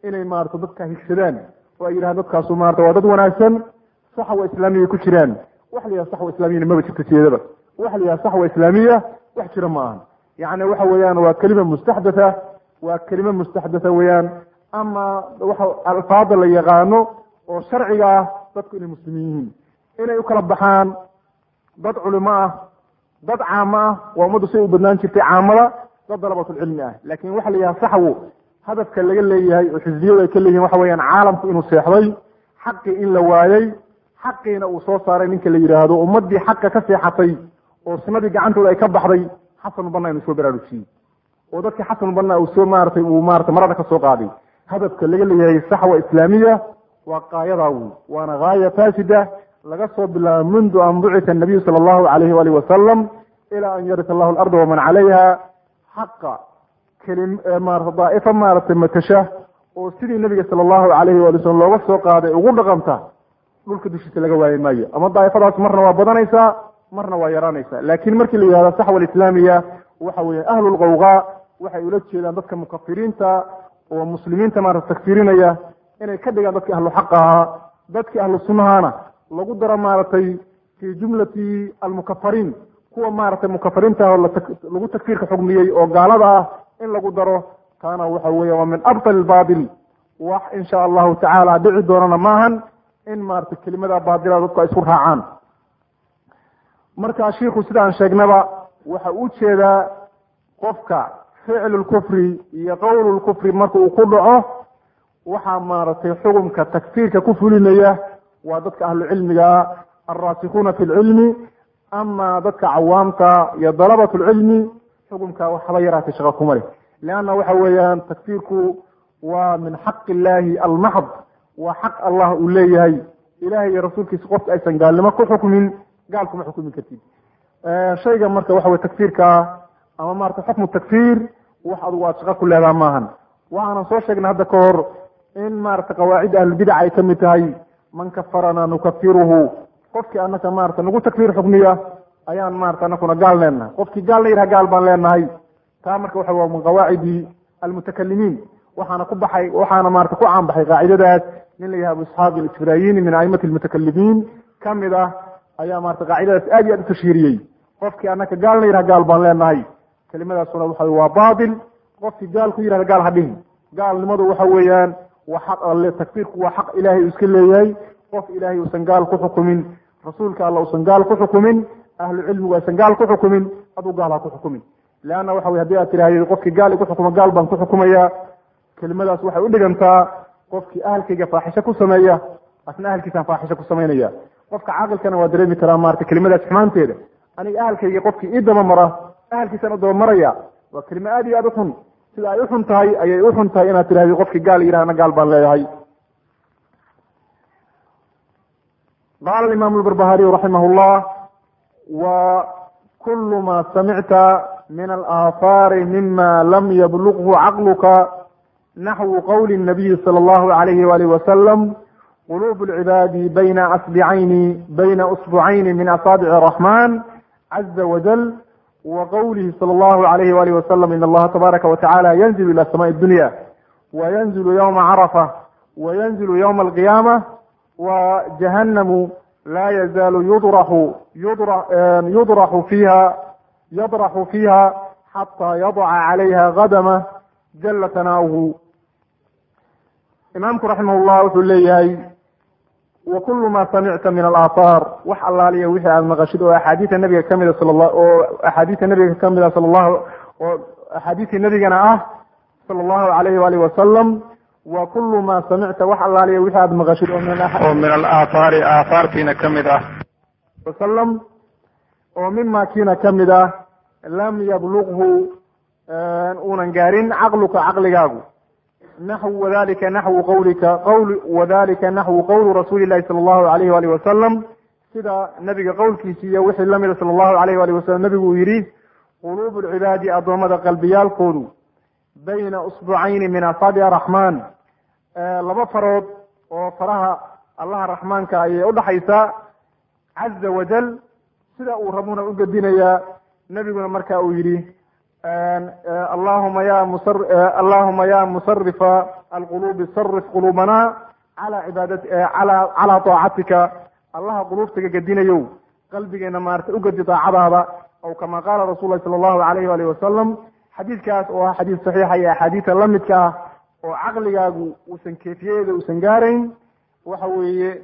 inay maarata dadka higsadaan oo ay yidhahan dadkaasu maarata waa dad wanaagsan saxwa islaamiya ku jiraan wax la yidhaha saxwa islamiyana maba jirto sideedaba wax la yidhaha saxwa islaamiya wax jira ma ahan yacni waxa weeyaan waa kelima mustaxdatha waa kelime mustaxdatha weeyaan ama waxa alfaada la yaqaano oo sharciga ah dadku inay muslimiin yihiin inay u kala baxaan dad culimo ah dad caamo ah waa ummaddu say u badnaan jirtay caamada dad dalabatulcilmi ah laakin waxa la yidhaha saxwu hadafka laga leeyahay oo xisbiyadu ay ka leeyihin waxa weeyaan caalamku inuu seexday xaqii in la waayey xaqiina uu soo saaray ninka la yidhaahdo ummadii xaqa ka seexatay oo sunadii gacantooda ay ka baxday xasan banna inuu soo baraarujiyey oo dadkii xasan banna uu soo maaratay uu maarata marada ka soo qaaday hadafka laga leeyahay saxwa islaamiya waa qaayadaa wey waana gaaya faasida laga soo bilaabo mundu an bucita nabiyu sala allahu alayhi waalihi wasalam ilaa an yarisa allahu alarda waman calayha xaqa kelim maarata daa'ifa maaragtay matasha oo sidii nabiga sala allahu alayhi waali wasalam looga soo qaaday ugu dhaqanta dhulka dushiisa laga waayi maayo ama daa'ifadaas marna waa badanaysaa marna waa yaraanaysaa laakin markii la yihahdo saxwa alislaamiya waxa weeye ahlu lqawqaa waxay ula jeedaan dadka mukafiriinta oo muslimiinta maarata takfirinaya inay ka dhigaan dadkii ahlu xaq ahaa dadkii ahlu sunnahana lagu daro maaragtay fii jumlati almukafariin kuwa maaragtay mukafariinta oo lagu takfiirka xugmiyey oo gaalada ah in lagu daro kaana waxa weeye waa min abtal baatil wax insha allahu tacaala dhici doonana maahan in maaragtay kelimada baadila dadku ay isku raacaan marka shiiku sida aan sheegnaba waxa u jeedaa qofka ficlu lkufri iyo qowlu lkufri marka uu ku dhaco waxaa maaragtay xukumka takfiirka ku fulinaya waa dadka ahlu cilmiga alraasikuuna fi lcilmi ama dadka cawaamta iyo dalabat lcilmi xukumka waxba yaraatay shaqa kuma leh leanna waxa weeyaan takfiirku waa min xaq illahi almaxd waa xaq allah uu leeyahay ilahay iyo rasuulkiisa qofka aysan gaalnimo ku xukmin gaal kuma xukumi kartid shayga marka waxa wey takfiirka ama maarata xukmu takfiir wax adugu aad shaqa ku leedaha maahan waxaanan soo sheegnay hadda ka hor in maarata qawaacid ahlubidac ay kamid tahay man kafarana nukafiruhu qofkii anaka maarata nagu takfiir xukmiya ayaan maarata anakuna gaal leenahay qofkii gaalna yidhaha gaal baan leenahay taa marka waxa waa min qawaacidi almutakalimiin waxaana ku baxay waxaana maarata ku caanbaxay qaacidadaas nin la yahay abu isxaaq alisfirayini min aimati almutakalimiin kamid ah ayaa maarata qaacidadaas aad iyo aad u tashhiiriyey qofkii anaka gaalna yidhaha gaal baan leenahay kelimadaasuna waxa waa baatil qofkii gaal ku yidhahda gaal ha dhihin gaalnimadu waxa weeyaan waa xaq alle takfiirku waa xaq ilaahay uu iska leeyahay qof ilaahay uusan gaal ku xukumin rasuulka alla uusan gaal ku xukumin ahlu cilmigu aysan gaal ku xukumin aduu gaal ha ku xukumin leanna waxa wey hadii aad tirahdid qofkii gaal igu xukuma gaal baan ku xukumaya kelimadaas waxay u dhigantaa qofkii ahalkayga faaxisho ku sameeya asna ahalkiisaan faaxisho ku samaynaya qofka caaqilkana waa dareemi karaa maarata kelimadaas xumaanteeda aniga ahalkayga qofkii ii daba mara ahalkiisaan u daba maraya waa kelime aad iyo aad uxun sida ay uxun tahay ayay uxun tahay inaad tirahdid qofkii gaal yidhahna gaal baan leeyahay qaala imaamu lbarbahariyu raximah llah wa kulu ma samicta min alaahaari mima lam yablughu caqluka naxwu qowli nabiyi sala allahu alayhi walihi wasalam quluub lcibaadi bayna asbicayni bayna usbucayni min asaabici araxman caza wajal wa qowlihi sala allahu alayhi walihi wasalam in allaha tabaaraka watacala yanzilu ila samaai dunya wa yanzilu yowma carafa wa yanzilu yowma alqiyaama wa jahanamu laa yazaalu yudraxu yudraxu fiiha yadraxu fiiha xataa yadaca calayha kadama jala tanaawuhu imaamku raximah llah wuxuu leeyahay wa kulu ma samicta min alaahaar wax allaaliya wixii aada maqashid oo axaadiida nabiga kamida sal oo axaadiida nabiga kamida sal llahu oo axaadiisii nabigana ah sala allahu alayhi waalihi wasalam wa kulu ma samicta wax allaaliya wixii aada maqashid oo min alaahaari aahaartiina kamid ah wasalam oo mima kiina kamid ah lam yablughu uunan gaarin caqluka caqligaagu naxwu wadalika naxwu qawlika qawl wadalika naxwu qowlu rasuuli llahi sala allahu alayhi walihi wasalam sida nabiga qowlkiisi iyo wixii lamida sala allahu alayh walihi wasalam nabigu uu yidhi quluubu lcibaadi addoommada qalbiyaalkoodu bayna usbucayni min asaabic araxmaan laba farood oo faraha allaha raxmaanka ayay udhaxaysaa caza wajal sida uu rabuna u gedinayaa nebiguna marka uu yidhi allahuma ya musar allahuma ya musarifa alqulubi sarif qulubana cala cibaadati ala calaa taacatika allaha quluubtaga gedinayow qalbigeena maarata ugedi daacadaada aw kama qaala rasul lahi sala allahu alayh walihi wasalam xadiidkaas oo ah xadiis saxiixa iyo axaadiisa lamidka ah oo caqligaagu uusan keefiyadeeda uusan gaarayn waxa weeye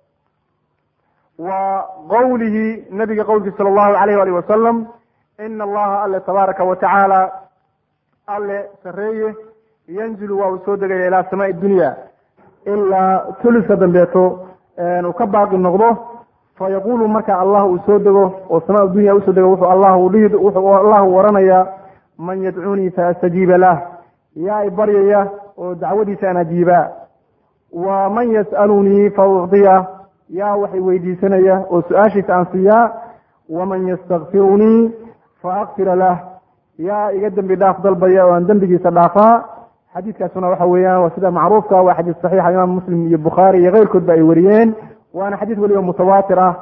waa qowlihi nabiga qowlkiisa sala allahu alayh alih wasalam ina allaha alle tabaaraka wa tacaala alle sareeye yanzilu waa uu soo degaya ilaa samaai dunya ilaa tuliska dambeeto uu ka baaqi noqdo fa yaqulu marka allah uu soo dego oo samaa dunya usoo dego wuxuu allah dhihi wuxuu allahu waranayaa man yadcuunii faastajiiba lah yaa i baryaya oo dacwadiisa aan ajiibaa wa man yas'alunii fa ucdiya yaa wax i weydiisanaya oo su-aashiisa aan siiyaa waman yastakfirunii fa akfira lah yaa iga dembi dhaaf dalbaya oo aan dembigiisa dhaafaa xadiidkaasuna waxa weeyaan waa sida macruufka waa xadiis saxiixa imaam muslim iyo bukhaari iyo keyrkoodba ay wariyeen waana xadiis weliba mutawaatir ah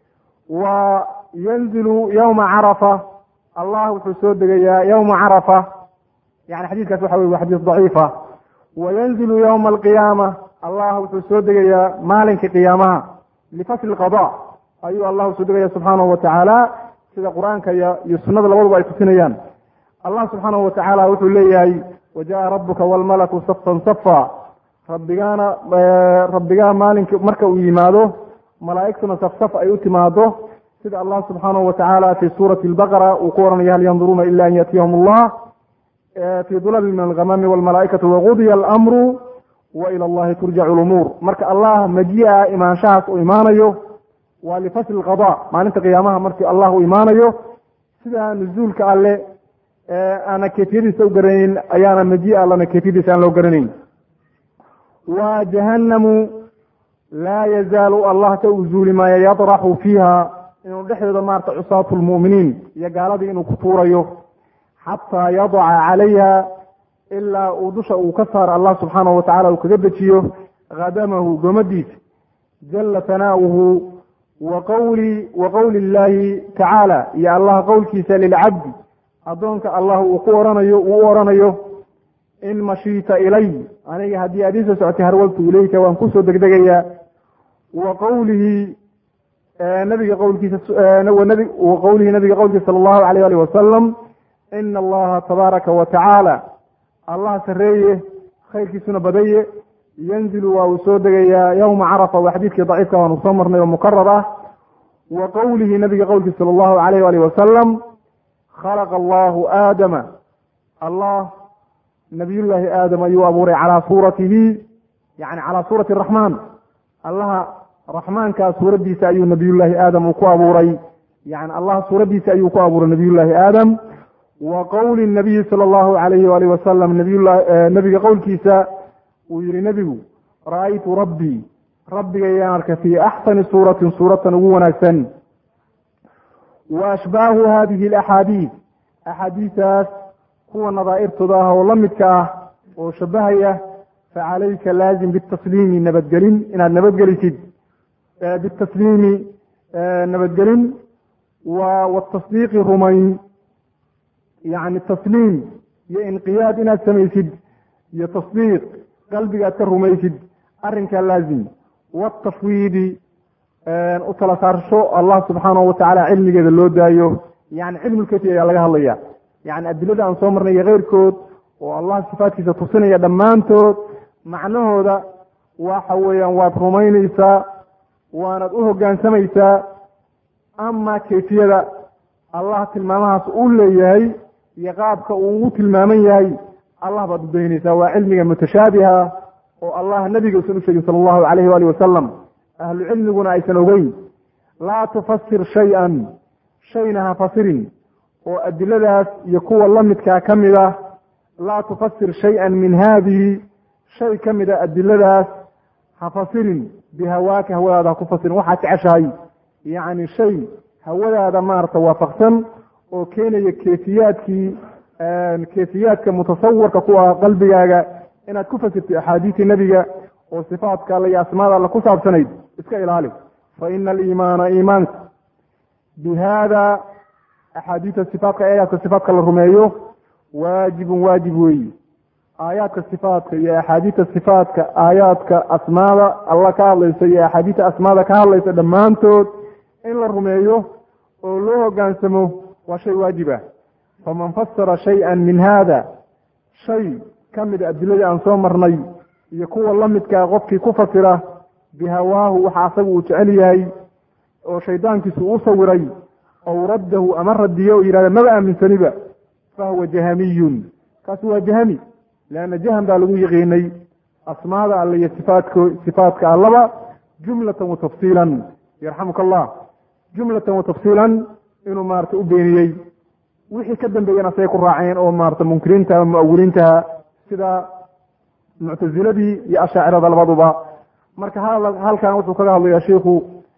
wa yanzilu yawma carafa allah wuxuu soo degayaa yawma carafa yani xadiiskaas waxa wey waa xadiis daciifa wa yanzilu yawma alqiyaama allah wuxuu soo degayaa maalinka qiyaamaha lifasli qada ayuu allah usoo degaya subxaanahu wa tacaala sida qur-aanka iyo iyo sunada labaduba ay tusinayaan allah subxaanahu wa tacaala wuxuu leeyahay wajaءa rabuka wاlmalaku safan safa rabbigaana rabbigaa maalinka marka uu yimaado malaa'igtuna safsaf ay u timaado sida allah subxaanahu wa tacaala fi suurati اlbaqara uu ku oranaya hal yanduruuna ila an yatiyahum allah fi dulali min algamami wاlmalaa'ikatu waqudiya alamru wa ila allahi turjacu lumuur marka allah maji'a imaanshahaas uu imaanayo waa lifasli lqada maalinta qiyaamaha markii allah uu imaanayo sida nuzuulka alle aana kefiyadiisa u garanayn ayaana maji-a allana kefiyadiisa aan loo garanayn wa jahanamu laa yazaalu allah ka uzuuli maayo yadraxu fiiha inuu dhexdeeda maarata cusaatu lmu'miniin iyo gaaladii inuu ku tuurayo xataa yadaca calayha ilaa uu dusha uu ka saaro allah subxaanahu wa tacala uu kaga dejiyo khadamahu gomadiisa jala tanaawuhu wa qawli wa qowli illahi tacaala iyo allah qowlkiisa lilcabdi addoonka allah uu ku oranayo uu u oranayo in mashiita ilay aniga haddii aad iisoo socotay harwaltu ilayka waan kusoo degdegayaa wa qowlihi nabiga qowlkiisa wa qowlihi nabiga qowlkiisa sala allahu alayh alih wasalam ina allaha tabaaraka wa tacaala allah sareeye khayrkiisuna badaye yanzilu waa uu soo degayaa yowma carafa waa xadiidkii daciifka waanu soo marnay oo mukarar ah wa qowlihi nabiga qowlkiisa sala allahu alayh alih wasalam khalaqa allahu aadama allah nabiyullaahi aadam ayuu abuuray calaa suuratihi yani calaa suurati araxmaan allaha raxmaankaa suuraddiisa ayuu nabiyullaahi aadam uu ku abuuray yani allah suuraddiisa ayuu ku abuuray nabiyullaahi aadam wa qowli nabiyi sala allahu alayhi waalih wasalam nabiyulla nabiga qowlkiisa uu yihi nebigu ra-aytu rabbii rabbigayaan arka fii axsani suuratin suuratan ugu wanaagsan wa ashbaahu hadihi alaxaadiid axaadiistaas kuwa nadaa'irtooda ah oo la midka ah oo shabahaya facalayka laazim bitasliimi nabadgelin inaad nabadgelisid bitasliimi nabadgelin wa watasdiiqi rumayn yacni tasliim iyo inqiyaad inaad samaysid iyo tasdiiq qalbiga aad ka rumaysid arrinkaa laazim watafwiidi u tala saarsho allah subxaanahu watacaala cilmigeeda loo daayo yani cilmulkafi ayaa laga hadlaya yani adilada aan soo marnay iyo keyrkood oo allah sifaadkiisa tusinaya dhammaantood macnahooda waxa weeyaan waad rumaynaysaa waanad u hoggaansamaysaa ama kayfiyada allah tilmaamahaas uu leeyahay iyo qaabka uu ugu tilmaaman yahay allah baad udaynaysaa waa cilmiga mutashaabiha oo allah nabiga usan u sheegin sala allahu alayhi waali wasalam ahlu cilmiguna aysan ogeyn laa tufasir shay-an shayna ha fasirin oo adiladaas iyo kuwa la midkaa ka mid ah laa tufasir shay-an min haadihi shay ka mida adiladaas ha fasirin bihawaaka hawadaada ha ku fasirin waxaad jeceshahay yacni shay hawadaada maarata waafaqsan oo keenaya keefiyaadkii keefiyaadka mutasawirka ku ah qalbigaaga inaad ku fasirtid axaadiisi nebiga oo sifaatka alle iyo asmaada alle ku saabsanayd iska ilaali fa ina aliimaana iimaanka bi haada axaadiida sifaatka aayaadka sifaatka la rumeeyo waajibun waajib weeyi aayaadka sifaatka iyo axaadiida sifaatka aayaadka asmaada alla ka hadlaysa iyo axaadiida asmaada ka hadlaysa dhammaantood in la rumeeyo oo loo hogaansamo waa shay waajib ah faman fasara shay-an min haada shay ka mid adiladii aan soo marnay iyo kuwa la midkaa qofkii ku fasira bihawaahu waxa asaga uu jecel yahay oo shaydaankiisu u sawiray ow raddahu ama radiyo o yihahda maba aaminsaniba fahuwa jahamiyun kaasi waa jahami leanna jahan baa lagu yaqiinay asmaada alle iyo sifaatko sifaatka allaba jumlatan wa tafsiilan yarxamuka allah jumlatan wa tafsiilan inuu maarata u beeniyey wixii ka dambeeyana asay ku raaceen oo maarata munkiriinta muawiliintaha sida muctasiladii iyo ashaacirada labaduba marka halkan wuxuu kaga hadlayaa shiikhu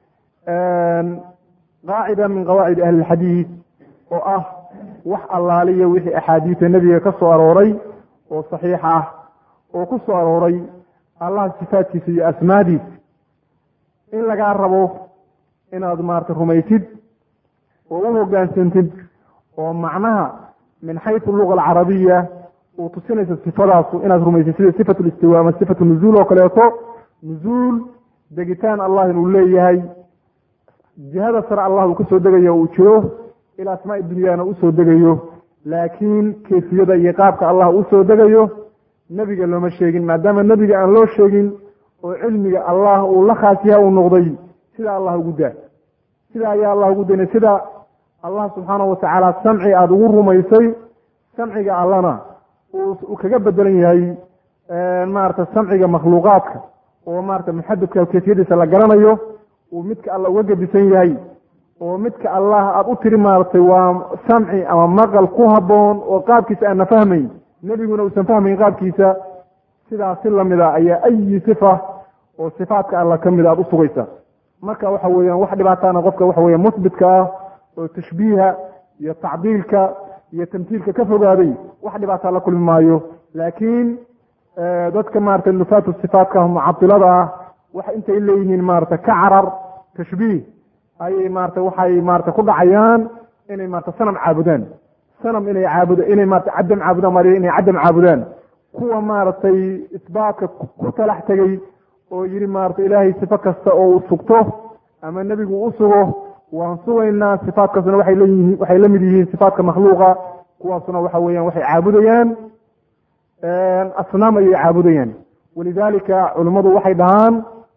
qaacida min qawaacid ahli lxadiid oo ah wax allaaliya wixii axaadiida nebiga ka soo arooray oo saxiix ah oo ku soo arooray allaha sifaadkiisa iyo asmaadiisa in lagaa rabo inaad maarata rumaysid oo u hogaansantid oo macnaha min xaysu luga alcarabiya uu tusinaysa sifadaasu inaad rumaysid sida sifatu listiwa ama sifatu nuzuul oo kaleeto nuzuul degitaan allah inuu leeyahay jihada sare allah uu kasoo degayo uu jiro ilaa asmaai dunyana usoo degayo laakiin kayfiyada iyo qaabka allah usoo degayo nebiga looma sheegin maadaama nebiga aan loo sheegin oo cilmiga allah uu la khaas yaha uu noqday sida allah ugu daa sida ayaa allah ugu daynay sida allah subxaanahu watacaala samci aada ugu rumaysay samciga allana uu kaga bedelan yahay maarata samciga makhluuqaadka oo maarata muxadadka kayfiyadiisa la garanayo uu midka alla uga gedisan yahay oo midka allah aada u tiri maaratay waa samci ama maqal ku habboon oo qaabkiisa aana fahmayn nebiguna uusan fahmayn qaabkiisa sidaas si lamida ayaa ayi sifa oo sifaatka alla ka mida aada u sugaysa marka waxa weeyaan wax dhibaataana qofka waxa weya musbitka ah oo tashbiiha iyo tacdiilka iyo tamtiilka ka fogaaday wax dhibaataa la kulmi maayo laakiin dadka maarata nufaatu sifaatka mucadilada ah wax intay leeyihiin maarata ka carar tashbiih ayay maarata waxay maarata ku dhacayaan inay maarata sanam caabudaan sanam inay caabud inay maarata cadam caabudaan mar inay cadam caabudaan kuwa maaragtay isbaatka ku talax tegey oo yidhi maarata ilaahay sifo kasta oo uu sugto ama nebigu u sugo waan sugaynaa sifaatkaasuna waxay leeyihiin waxay la mid yihiin sifaatka makhluuqa kuwaasuna waxa weeyaan waxay caabudayaan asnaam ayay caabudayaan walidalika culimmadu waxay dhahaan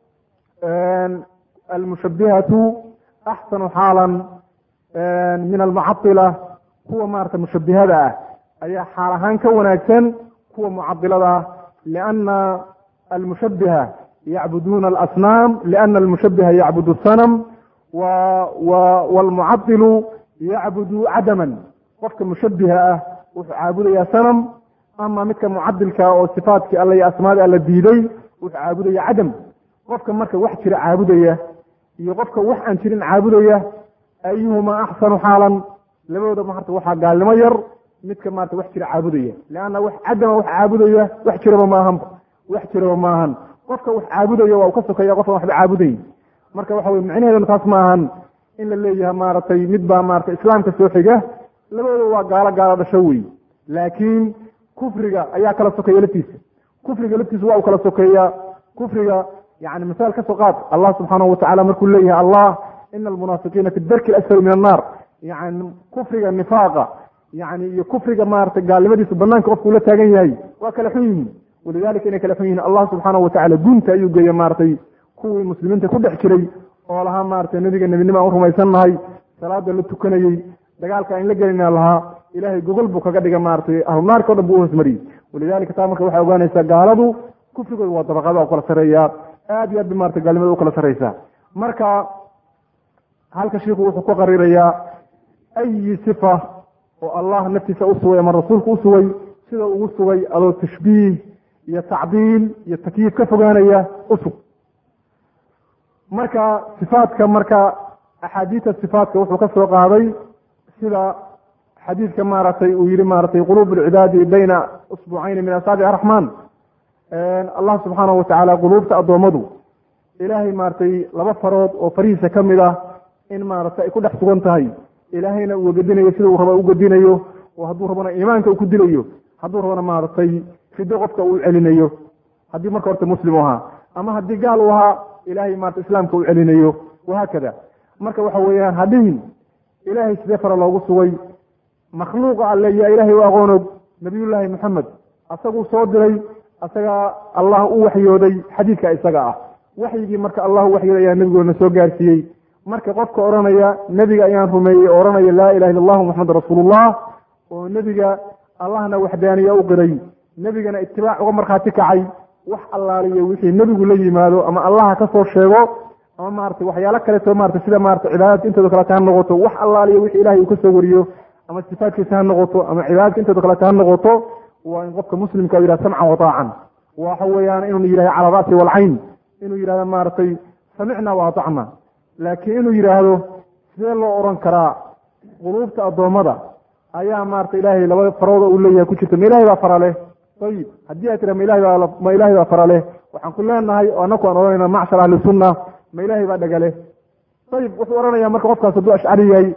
almushabihatu axsanu xaalan min almucadila kuwa maarata mushabihada ah ayaa xaal ahaan ka wanaagsan kuwa mucadilada ah liana almushabiha yacbuduuna alasnaam liana almushabiha yacbud sanam wlmucadilu yacbudu cadaman qofka mushabiha ah wuxuu caabudayaa sanam ama midka mucadilka oo sifaatkii alla iyo asmaadii alla diiday wuxuu caabudaya cadam qofka marka wax jira caabudaya iyo qofka wax aan jirin caabudaya ayuhuma axsanu xaalan labadooda maarta waxaa gaalnimo yar midka maarata wax jira caabudaya leanna wax cadama wax caabudaya wax jiraba maahan wax jiraba maahan qofka wax caabudaya waa u ka sokaya qofkan waxba caabudayn marka waxa wey micnaheeduna taas maahan in la leeyahay maaragtay mid baa maarata islaamka soo xiga labadooda waa gaalo gaalo dhasho wey laakiin kufriga ayaa kala sokeeya laftiisa kufriga laftiisa waa u kala sokeeya kufriga yani misaal ka soo qaad allah subxaanahu watacala markuu leeyahay allah ina almunaafiqiina fi darki alasfali min annaar yani kufriga nifaaqa yani iyo kufriga maarata gaalnimadiisa banaanka qofku ula taagan yahay waa kala xun yihiin walidalika inay kala xun yihiin allah subxaanahu watacala gunta ayuu geeya maaratay kuwii muslimiinta ku dhex jiray oo lahaa maarata nebiga nebinimo aan u rumaysannahay salaada la tukanayey dagaalka aan la gelina lahaa ilahay gogol buu kaga dhiga maaratay ahlunaarka o dhan buu uhoosmariyey walidalika taa marka waxay ogaanaysaa gaaladu kufrigooda waa dabaqada u kala sareeyaa aad iyo aad ba marata gaalnimada u kala sareysaa marka halka shiiku wuxuu ku qarirayaa ayi sifa oo allah naftiisa u sugay ama rasuulku u sugay sida ugu sugay adoo tashbiih iyo tacdiil iyo takyiif ka fogaanaya usug marka sifaatka marka axaadiista sifaatka wuxuu ka soo qaaday sida xadiidka maaragtay uu yihi maaragtay quluub alcibaadi bayna usbucayni min asaabic araxmaan allah subxaanahu watacaala quluubta addoommadu ilaahay maaragtay laba farood oo farihiisa ka mid ah in maaragtay ay ku dhex sugan tahay ilaahayna uu gedinayo sida uu raba u gedinayo oo hadduu rabana iimaanka uu ku dilayo hadduu rabana maaragtay fido qofka uu celinayo haddii marka horta muslim u ahaa ama haddii gaal u ahaa ilahay maarata islaamka uu celinayo wahaakada marka waxa weeyaan hadhihin ilaahay sidee fara loogu sugay makhluuqa alle yaa ilaahay u aqoonog nabiyullaahi maxamed asaguu soo diray asagaa allah u waxyooday xadiidka isaga ah waxyigii marka allah u waxyooday ayaa nebigoodna soo gaarsiiyey marka qofka odhanaya nebiga ayaan rumeeyey oo odhanaya laa ilaha illa allahu maxamed rasuulullah oo nebiga allahna waxdaaniya u qiray nebigana itibaac uga markhaati kacay wax allaaliyo wixii nebigu la yimaado ama allaha ka soo sheego ama maratay waxyaalo kaleeto marata sida marata cibaadadka intooda kaleta ha noqoto wax allaaliyo wixii ilahay uu ka soo wariyo ama sifaadkiisa ha noqoto ama cibaadadka intooda kaleta ha noqoto waa in qofka muslimka yihah samcan wataacan waxa weeyaan inuu yihahdo cala ra'si walcayn inuu yihahdo maaragtay samicna wa atacna laakiin inuu yidhaahdo sidee loo odhan karaa quluubta addoommada ayaa maarata ilaahay laba farooda uu leeyahay ku jirta ma ilahay baa fara leh ayib haddii ay tira ma ilahay baa ma ilahay baa fara leh waxaan ku leenahay oo anaku aan odhanayna macshar ahli sunna ma ilahay baa dhagale ayib wuxuu odhanaya marka qofkaas hadduu ashcari yahay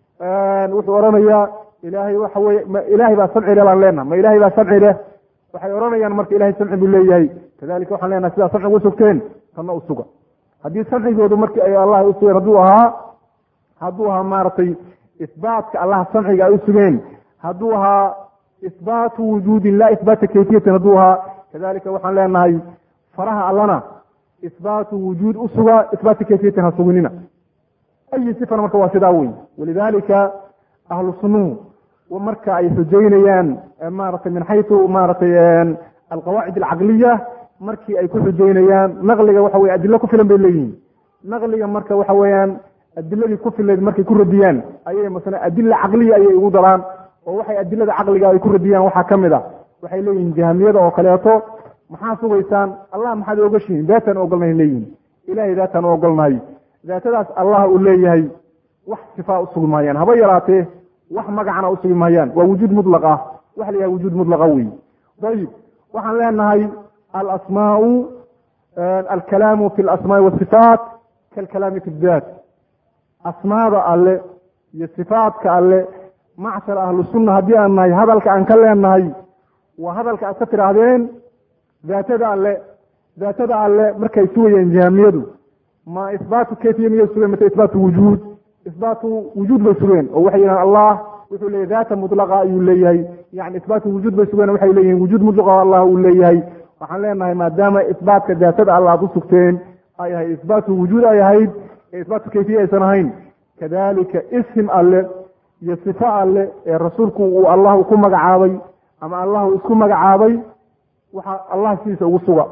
wuxuu odhanayaa ilaahay waxa weye ma ilaahay baa samci leh baan leenaha ma ilahay baa samci leh waxay odhanayaan marka ilahay samci buu leeyahay kadalika waxaan leenahay sidaa samciga u sugteen tanna u suga haddii samcigoodu markii ay allah u sugeen hadduu ahaa hadduu ahaa maaragtay isbaatka allah samciga ay u sugeen hadduu ahaa isbaatu wujuudin laa isbaata kayfiyatin hadduu ahaa kadalika waxaan leenahay faraha allana isbaatu wujuud u suga isbaata kayfiyatin ha suginina ayi sifana marka waa sidaa wey walidalika ahlu sunnuhu marka ay xujaynayaan maratay min xaytu maratay alqawaacid alcaqliya markii ay ku xujaynayaan naqliga waxa weye adilo ku filan bay leeyihiin naqliga marka waxa weeyaan adiladii ku filayd markay ku radiyaan ayay masne adila caqliya ayay ugu daraan oo waxay adilada caqliga ay ku radiyaan waxaa ka mid a waxay leeyihiin jahamiyada oo kaleeto maxaa sugaysaan allah maxaad ogashihiin daataan ogolnahay leeyihin ilahay daataan u ogolnahay daatadaas allah uu leeyahay wax sifaa usugi maayaan haba yaraatee wax magacana usugi maayaan waa wujuud mutlaq ah waxa la yidhaha wujuud mutlaqa wey ayib waxaan leenahay alasmaau alkalaamu fi alasmaai wasifaat kalkalaami fi daat asmaada alle iyo sifaatka alle macshar ahlu sunna haddii aan nahay hadalka aan ka leenahay waa hadalka aad ka tidhaahdeen daatada alle daatada alle markay sugayeen jahamiyadu ma isbaatu kayfiya miyay sugeen mase isbaatu wujuud isbaatu wujuud bay sugeen oo waxay yidhahan allah wuxuu leeyahy daata mutlaqa ayuu leeyahay yani isbaatu wujuud bay sugeen waxay leeyihin wujuud mutlaqa allah uu leeyahay waxaan leenahay maadaama isbaatka daatada alle aad u sugteen ay ahayd isbaatu wujuud ay ahayd ee isbaatu kayfiya aysan ahayn kadalika isim alle iyo sifo alle ee rasuulku uu allah ku magacaabay ama allahu isku magacaabay waxa allah sidiisa ugu suga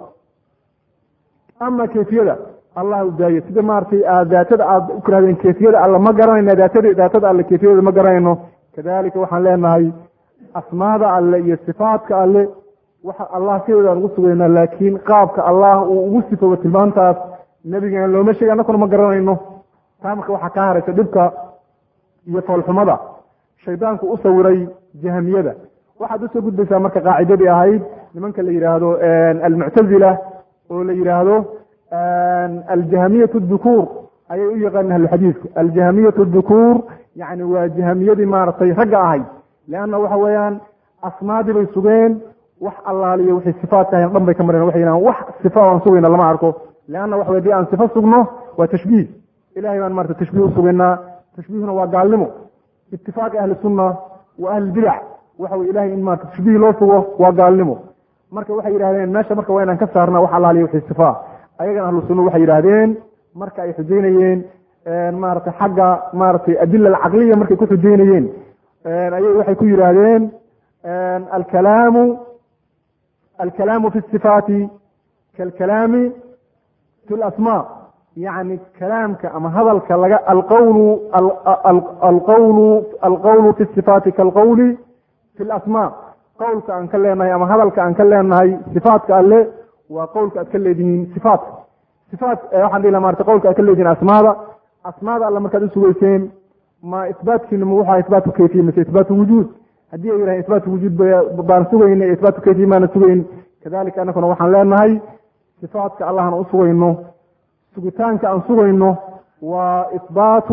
ama kayfiyada allah u daayo sida maaragtay aad daatada aad u tirahdeen kayfiyada alle ma garanayna daatada daatada alle kayfiyadeeda ma garanayno kadalika waxaan leenahay asmaada alle iyo sifaadka alle waxa allah sideeda aan ugu sugaynaa laakiin qaabka allah uu ugu sifoobo tilmaantaas nebigeena looma sheegi annakuna ma garanayno taa marka waxaa kaa haraysa dhibka iyo foolxumada shaydaanku u sawiray jahamiyada waxaad usoo gudbaysaa marka qaacidadii ahayd nimanka la yidhaahdo almuctazila oo la yidhaahdo aljahamiyatu dukuur ayay u yaqaaneen ahluxadiidku aljahamiyatu dukuur yani waa jahamiyadii maaragtay ragga ahayd leanna waxa weeyaan asmaadii bay sugeen wax allaaliyo wixii sifaadka ahayn dhan bay ka mareen waxay yidhahan wax sifa aan sugayna lama arko leanna waxa wey hadii aan sifo sugno waa tashbiih ilahay baan marata tashbiih u sugaynaa tashbiihuna waa gaalnimo itifaaqi ahli sunna wa ahli bidac waxa wey ilahay in maarata tashbiih loo sugo waa gaalnimo marka waxay yidhahdeen meesha marka waa inaan ka saarna wax allaaliyo wixii sifaa ayagan ahlu sunna waxay yidhaahdeen marka ay xujaynayeen maaragtay xagga maaragtay adila alcaqliya markay ku xujaynayeen ayay waxay ku yidhaahdeen alkalaamu alkalaamu fi sifaati kalkalaami fi lasmaa yani kalaamka ama hadalka laga alqawlu alqawlu alqawlu fi sifaati kalqawli fi lasmaa qowlka aan ka leenahay ama hadalka aan ka leenahay sifaatka alle waa qowlka aad ka leedihiin sifaatka sifaat waxaan dhihi laha marata qowlka aad ka leedihiin asmaada asmaada alle markaad u sugeyseen ma isbaatkiina ma waxaa isbaatu kayfiya mise isbaatu wujuud haddii ay yidhahen isbaatu wujuud baan sugayna isbaatu kayfiya maana sugayn kadalika annakuna waxaan leenahay sifaatka allahna u sugayno sugitaanka aan sugayno waa isbaatu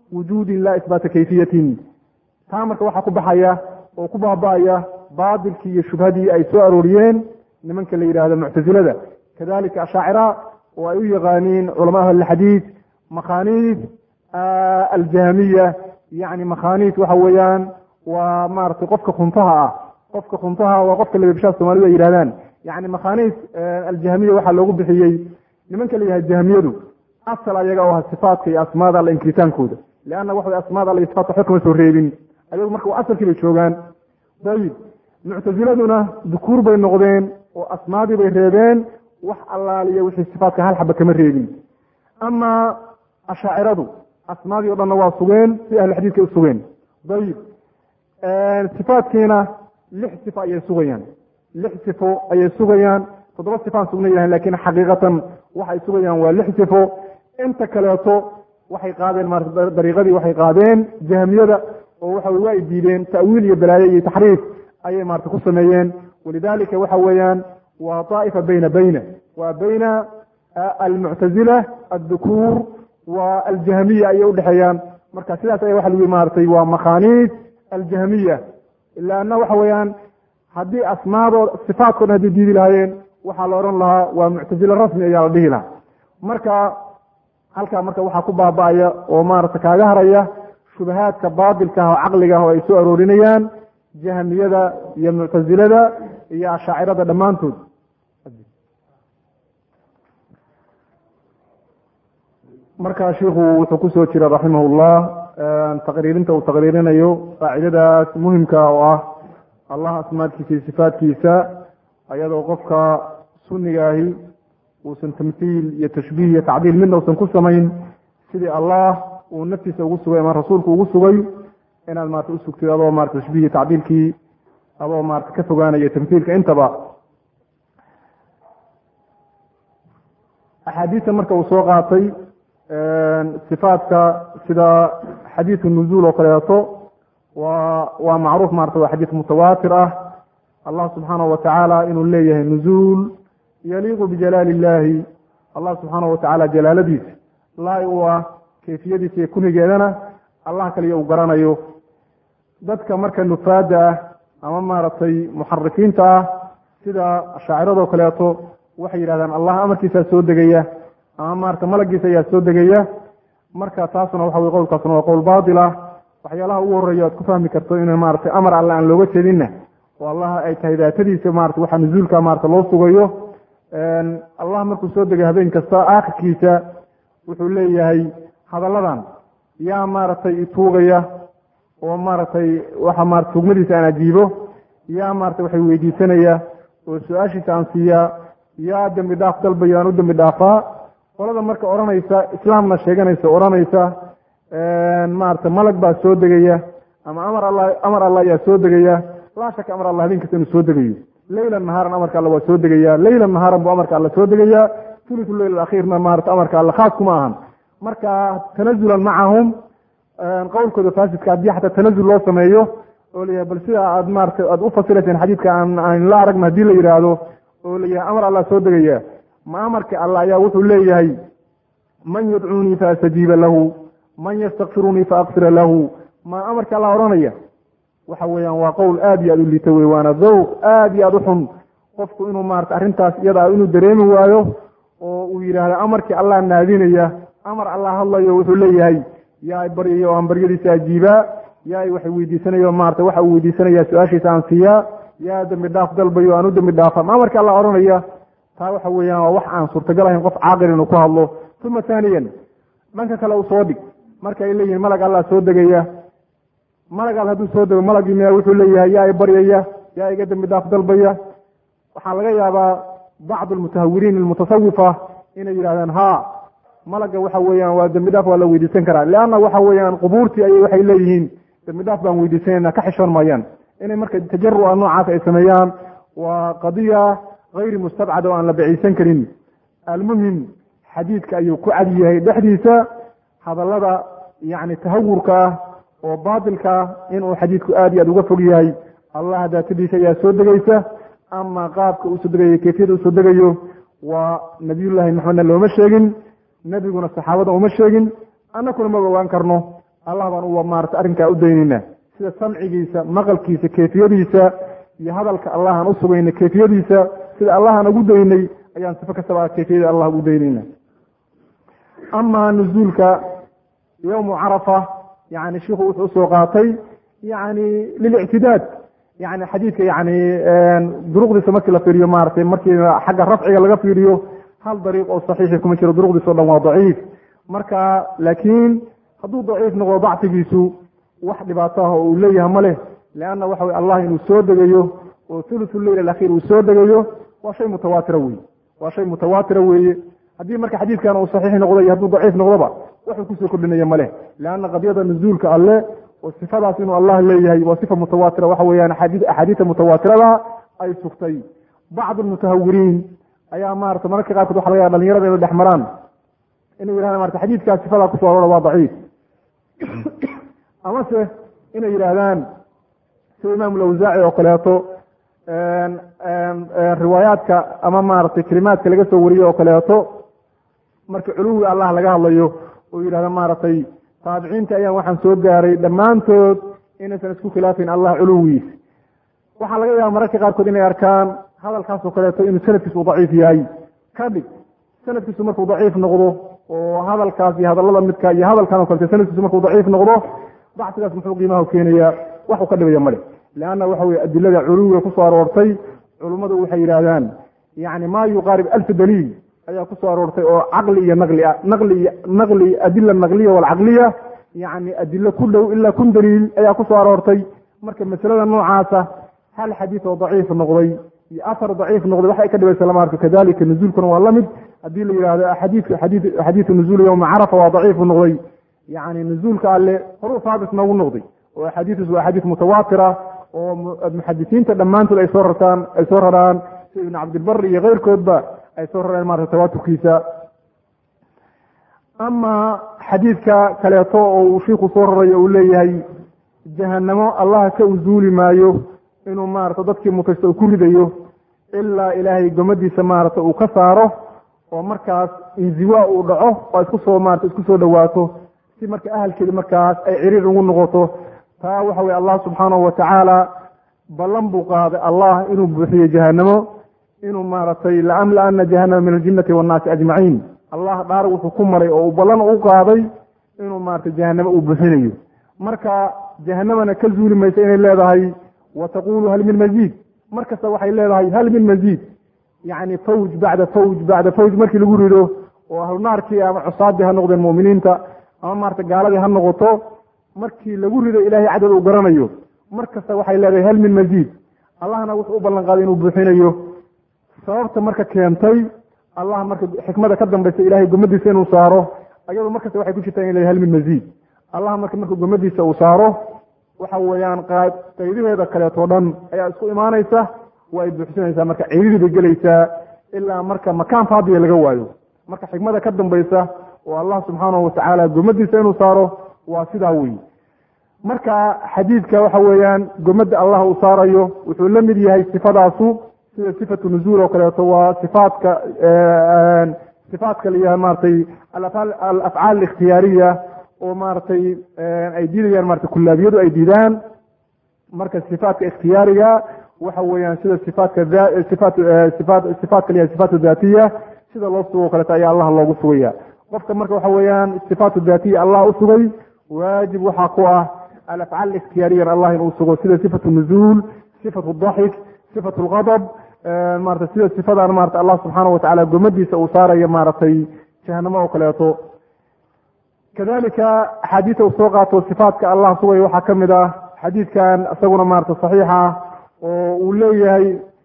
wujuudin laa isbaata kayfiyatin taa marka waxaa ku baxaya oo ku baaba-aya baatilkii iyo shubhadii ay soo arooriyeen nimanka la yidhaahdo muctasilada kadalika ashaacira oo ay u yaqaaniin culama ahlilxadiid makhaaniis aljahmiya yani makhaaniis waxa weeyaan waa maratay qofka khuntaha ah qofka khuntaha waa qofka lababshaha soomalidu ay yidhahdaan yani makhaaniis aljahmiya waxaa loogu bixiyey nimanka la yihahdo jahmiyadu asal ayaga oo ah sifaatka iyo asmaada alla inkiritaankooda leanna waxa asmaada alla sifaatka waxba kama soo reebin ayagu marka asalkii bay joogaan dayib muctasiladuna dukuur bay noqdeen oo asmaadii bay reebeen wax allaaliya wixii sifaatka hal xaba kama reebin ama ashaaciradu asmaadii o dhanna waa sugeen si ahlu xadiidka u sugeen dayib sifaatkiina lix sifo ayay sugayaan lix sifo ayay sugayaan toddoba sifaan sugna yahan lakin xaqiiqatan waxay sugayaan waa lix sifo inta kaleeto waxay qaadeen maarata dariiqadii waxay qaadeen jahmiyada oo waxa waa ay diideen ta'wiil iyo balaaye iyo taxriif ayay maarata ku sameeyeen walidalika waxa weeyaan waa daa'ifa bayna bayna waa bayna almuctazila addukuur wa aljahmiya ayay udhexeeyaan marka sidaas aya waxa lagu maaratay waa makhaaniis aljahmiya ila anna waxa weeyaan haddii asmaadooda sifaatkoodhan hadday diidi lahaayeen waxaa la odhan lahaa waa muctazile rasmi ayaa la dhihi lahaa marka halkaa marka waxaa ku baaba-aya oo maarata kaaga haraya shubahaadka baatilka ah oo caqliga ah oo ay soo aroorinayaan jahmiyada iyo muctasilada iyo ashaacirada dhammaantood marka shiku wuxuu kusoo jira raximah llah taqriirinta uu taqriirinayo qaacidadaas muhimka oo ah allah asmaadkiisa iyo sifaatkiisa ayadoo qofka sunigaahi uusan tamhiil iyo tashbiih iyo tacdiil midna usan ku samayn sidii allah uu naftiisa ugu sugay ama rasuulku ugu sugay inaad maarata usugtid adoo marata tashbiih iyo tacdiilkii adoo maarata ka fogaanaya tamhiilka intaba axaadiista marka uu soo qaatay sifaatka sida xadiidu nuzuul oo kaleeto waa waa macruuf maarata waa xadiis mutawaatir ah allah subxaanahu watacaala inuu leeyahay nuzuul yaliiqu bijalaali illahi allah subxaanahu watacaala jalaaladiisa laai u ah kayfiyadiisa iyo kunigeedana allah kaliya uu garanayo dadka marka nufaada ah ama maaragtay muxarifiinta ah sida ashaaciradoo kaleeto waxay yidhahdaan allah amarkiisaa soo degaya ama maarata malagiisa ayaa soo degaya marka taasna waxa wey qowlkaasna waa qowl baatil ah waxyaalaha ugu horeeya aad ku fahmi karto in maratay amar alle aan looga jeedinna oo allah ay tahay daatadiisa marata waxa nuzuulka marata loo sugayo allah markuu soo degay habeen kasta aakhirkiisa wuxuu leeyahay hadalladan yaa maaragtay ituugaya oo maaragtay waxa marata tugmadiisa aan ajiibo yaa maarata waxay weydiisanaya oo su-aashiisa aan siiyaa yaa dembi dhaaf dalbayo aan u dembi dhaafaa qolada marka odhanaysa islaamna sheeganaysa odhanaysa maarata malag baa soo degaya ama amar alla amar alla ayaa soo degaya laa shaka amar alla habeen kasta inuu soo degayo leylan nahaaran amarka alla waa soo degaya leylan nahaaran buu amarka alla soo degaya thuluthu leyl akhiirna maarata amarka alla khaas kuma ahan marka tanazulan macahum qowlkooda faasidka haddii xataa tanazul loo sameeyo oo layahay bal sida aad maarata aad u fasirayseen xadiidka aan aan la aragna haddii la yidhaahdo oo layahay amar alla soo degaya ma amarka alla ayaa wuxuu leeyahay man yadcuunii faastajiiba lahu man yastakfirunii faakfira lahu ma amarka alla odhanaya waxa weeyaan waa qowl aad iyo aad u liita wey waana dawq aad iyo aad u xun qofku inuu maarata arrintaas iyada inuu dareemi waayo oo uu yidhaahdo amarkii allah naadinaya amar allah hadlayo wuxuu leeyahay yaa baryayo aan baryadiisa ajiibaa yaa waxay weydiisanayo maarata waxa uu weydiisanaya su-aashiisa aan siiyaa yaa dembi dhaaf dalbayo aan u dembi dhaafa ma amarka allah odhanaya taa waxa weeyaan waa wax aan suurtagal ahayn qof caaqil inuu ku hadlo uma taaniyan dhanka kale u soo dhig marka ay leeyihin malag allah soo degaya malag all hadduu soo dego malagii miya wuxuu leeyahay yaa i baryaya yaa iga dembi dhaaf dalbaya waxaa laga yaabaa bacdu almutahawiriin almutasawifa inay yidhahdaan ha malaga waxa weeyaan waa dembi dhaaf waa la weydiisan karaa leanna waxa weeyaan qubuurtii ayay waxay leeyihiin dembi dhaaf baan weydiisanayna ka xishoon maayaan inay marka tajaruca noocaas ay sameeyaan waa qadiya hayri mustabcad oo aan la baciysan karin almuhim xadiidka ayuu ku cad yahay dhexdiisa hadallada yacni tahawurka ah oo baatilka ah inuu xadiidku aad iyo aad uga fog yahay allah daatadiisa ayaa soo degaysa ama qaabka uu soo degayo kayfiyada uu soo degayo waa nabiyullaahi maxamedna looma sheegin nebiguna saxaabada uma sheegin annakuna maba ogaan karno allah baan u maarata arrinkaa u daynayna sida samcigiisa maqalkiisa kayfiyadiisa iyo hadalka allah aan u sugayna kayfiyadiisa sida allah aan ugu daynay ayaan sifo kastaba kayfiyada allah ugu daynayna amaa nuzuulka yowmu carafa yani shiku wuxuu usoo qaatay yani lilictidaad yani xadiidka yani duruqdiisa markii la fiiriyo maratay markii xagga rafciga laga fiiriyo hal dariiq oo saxiixi kuma jiro duruqdiisa o dhan waa daciif marka laakiin hadduu daciif noqdo dacfigiisu wax dhibaato ah oo uu leeyahay ma leh leanna waxa wey allah inuu soo degayo oo thuluthu leyl alakhiir uu soo degayo waa shay mutawaatira weye waa shay mutawaatira weeye haddii marka xadiidkan uu saxiix noqdo iyo hadduu daciif noqdoba waxuu kusoo kordhinaya ma leh leanna qadiyada nuzuulka alle oo sifadaas inuu allah leeyahay waa sifa mutawaatira waxa weeyaan axaadiista mutawaatirada ay sugtay bacd almutahawiriin ayaa maarata mararka qaarkood waxa laga yaaba dhalinyarada inay dhex maraan inay yidhahdaan marata xadiidkaas sifadaa kusoo aroora waa daciif amase inay yidhaahdaan sida imaam lawsaaci oo kaleeto riwaayaadka ama maaragtay kelimaadka laga soo wariyey oo kaleeto marka culuwi allah laga hadlayo oo yidhahda maaragtay taabiciinta ayaan waxaan soo gaaray dhammaantood inaysan isku khilaafin allah culuwigiis waxaa laga yaaba mararka qaarkood inay arkaan hadalkaasoo kaleeto inuu sanadkiisu daciif yahay kadhig sanadkiisu markuu daciif noqdo oo hadalkaas iyo hadallada midka iyo hadalkan o kalete sanadkiisu markuu daciif noqdo dacsigaas muxuu qiimaha keenayaa waxuu ka dhibaya male leanna waxa weye adilada culuwiga kusoo aroortay culummadu waxay yidhaahdaan yani maa yuqaarib alfa daliil ayaa kusoo aroortay oo caqli iyo naqli ah naqli naqli adila naqliya walcaqliya yani adilo ku dhow ilaa kun daliil ayaa kusoo aroortay marka masalada noocaasa hal xadiid oo daciif noqday iyo afar daciif noqday waxay ka dhibaysa lama arko kadalika nuzuulkuna waa lamid haddii la yihahdo xadiidka xadii xadiidu nuzuul yowma carafa waa daciifu noqday yani nuzuulka alle horuu saabit noogu noqday oo axaadiistiis waa axaadiis mutawaatira oo muxadisiinta dhammaantood ay soo rartaan ay soo raraan sida ibn cabdilbari iyo keyrkoodba ay soo rareen marata tawaaturkiisa ama xadiidka kaleeto oo uu shiiku soo raray uu leeyahay jahanamo allah ka uzuuli maayo inuu maarata dadkii mutaysta uu ku ridayo ilaa ilaahay gomadiisa maarata uu ka saaro oo markaas inziwa uu dhaco oo isku soo maarata isku soo dhawaato si marka ahalkeedi markaas ay ciriir ugu noqoto taa waxa weye allah subxaanahu watacaala ballan buu qaaday allah inuu buuxiyo jahanamo inuu maaragtay laamla-ana jahanama min aljinnati wannaasi ajmaciin allah dhaar wuxuu ku maray oo uu ballan u qaaday inuu maaragtay jahanamo uu buuxinayo marka jahanamana ka zuuli maysa inay leedahay wa taqulu hal min maziid mar kasta waxay leedahay hal min maziid yacni fawj bacda fawj bacda fawj markii lagu rido oo ahlunaarkii ama cusaadii ha noqdeen mu'miniinta ama maarata gaaladii ha noqoto markii lagu rido ilaahay cadad uu garanayo mar kasta waxay leedahay hal min maziid allahna wuxuu u ballan qaaday inuu buuxinayo sababta marka keentay allah marka xikmada ka dambaysa ilahay gomadiisa inuu saaro ayado markasta waxay ku jirtaa in la hal min maziid allah marka marka gomadiisa uu saaro waxa weeyaan qaydiheeda kaleeto dhan ayaa isku imaanaysa waa ay buuxsinaysaa marka ciididii bay gelaysaa ilaa marka makaan faadiya laga waayo marka xikmada ka dambaysa oo allah subxaanahu watacaala gomadiisa inuu saaro waa sidaa wey marka xadiidka waxa weeyaan gomada allah uu saarayo wuxuu la mid yahay sifadaasu sida sifatu nuzuul oo kaleeto waa sifaatka sifaatka layahay maratay alafcaal alikhtiyaariya oo maaragtay ay diidayaan marata kullaabiyadu ay diidaan marka sifaatka ikhtiyaariga waxa weeyaan sida sifaatka sifaat sifaat sifaatka layahay sifaat daatiya sida loo sugo o kaleeto ayaa allah loogu sugaya qofka marka waxa weeyaan sifaatu daatiya allah u sugay waajib waxaa ku ah alafcaal ikhtiyaariyan allah inuu sugo sida sifatu nuzuul sifatu daxik sifatu lgadab marata sida sifadan marata allah subxaana watacaala gomadiisa uu saarayo maaragtay jahanamo oo kaleeto kadalika axaadiisa uu soo qaato sifaatka allah sugay waxaa ka mid ah xadiidkan isaguna maarata saxiixa oo uu leeyahay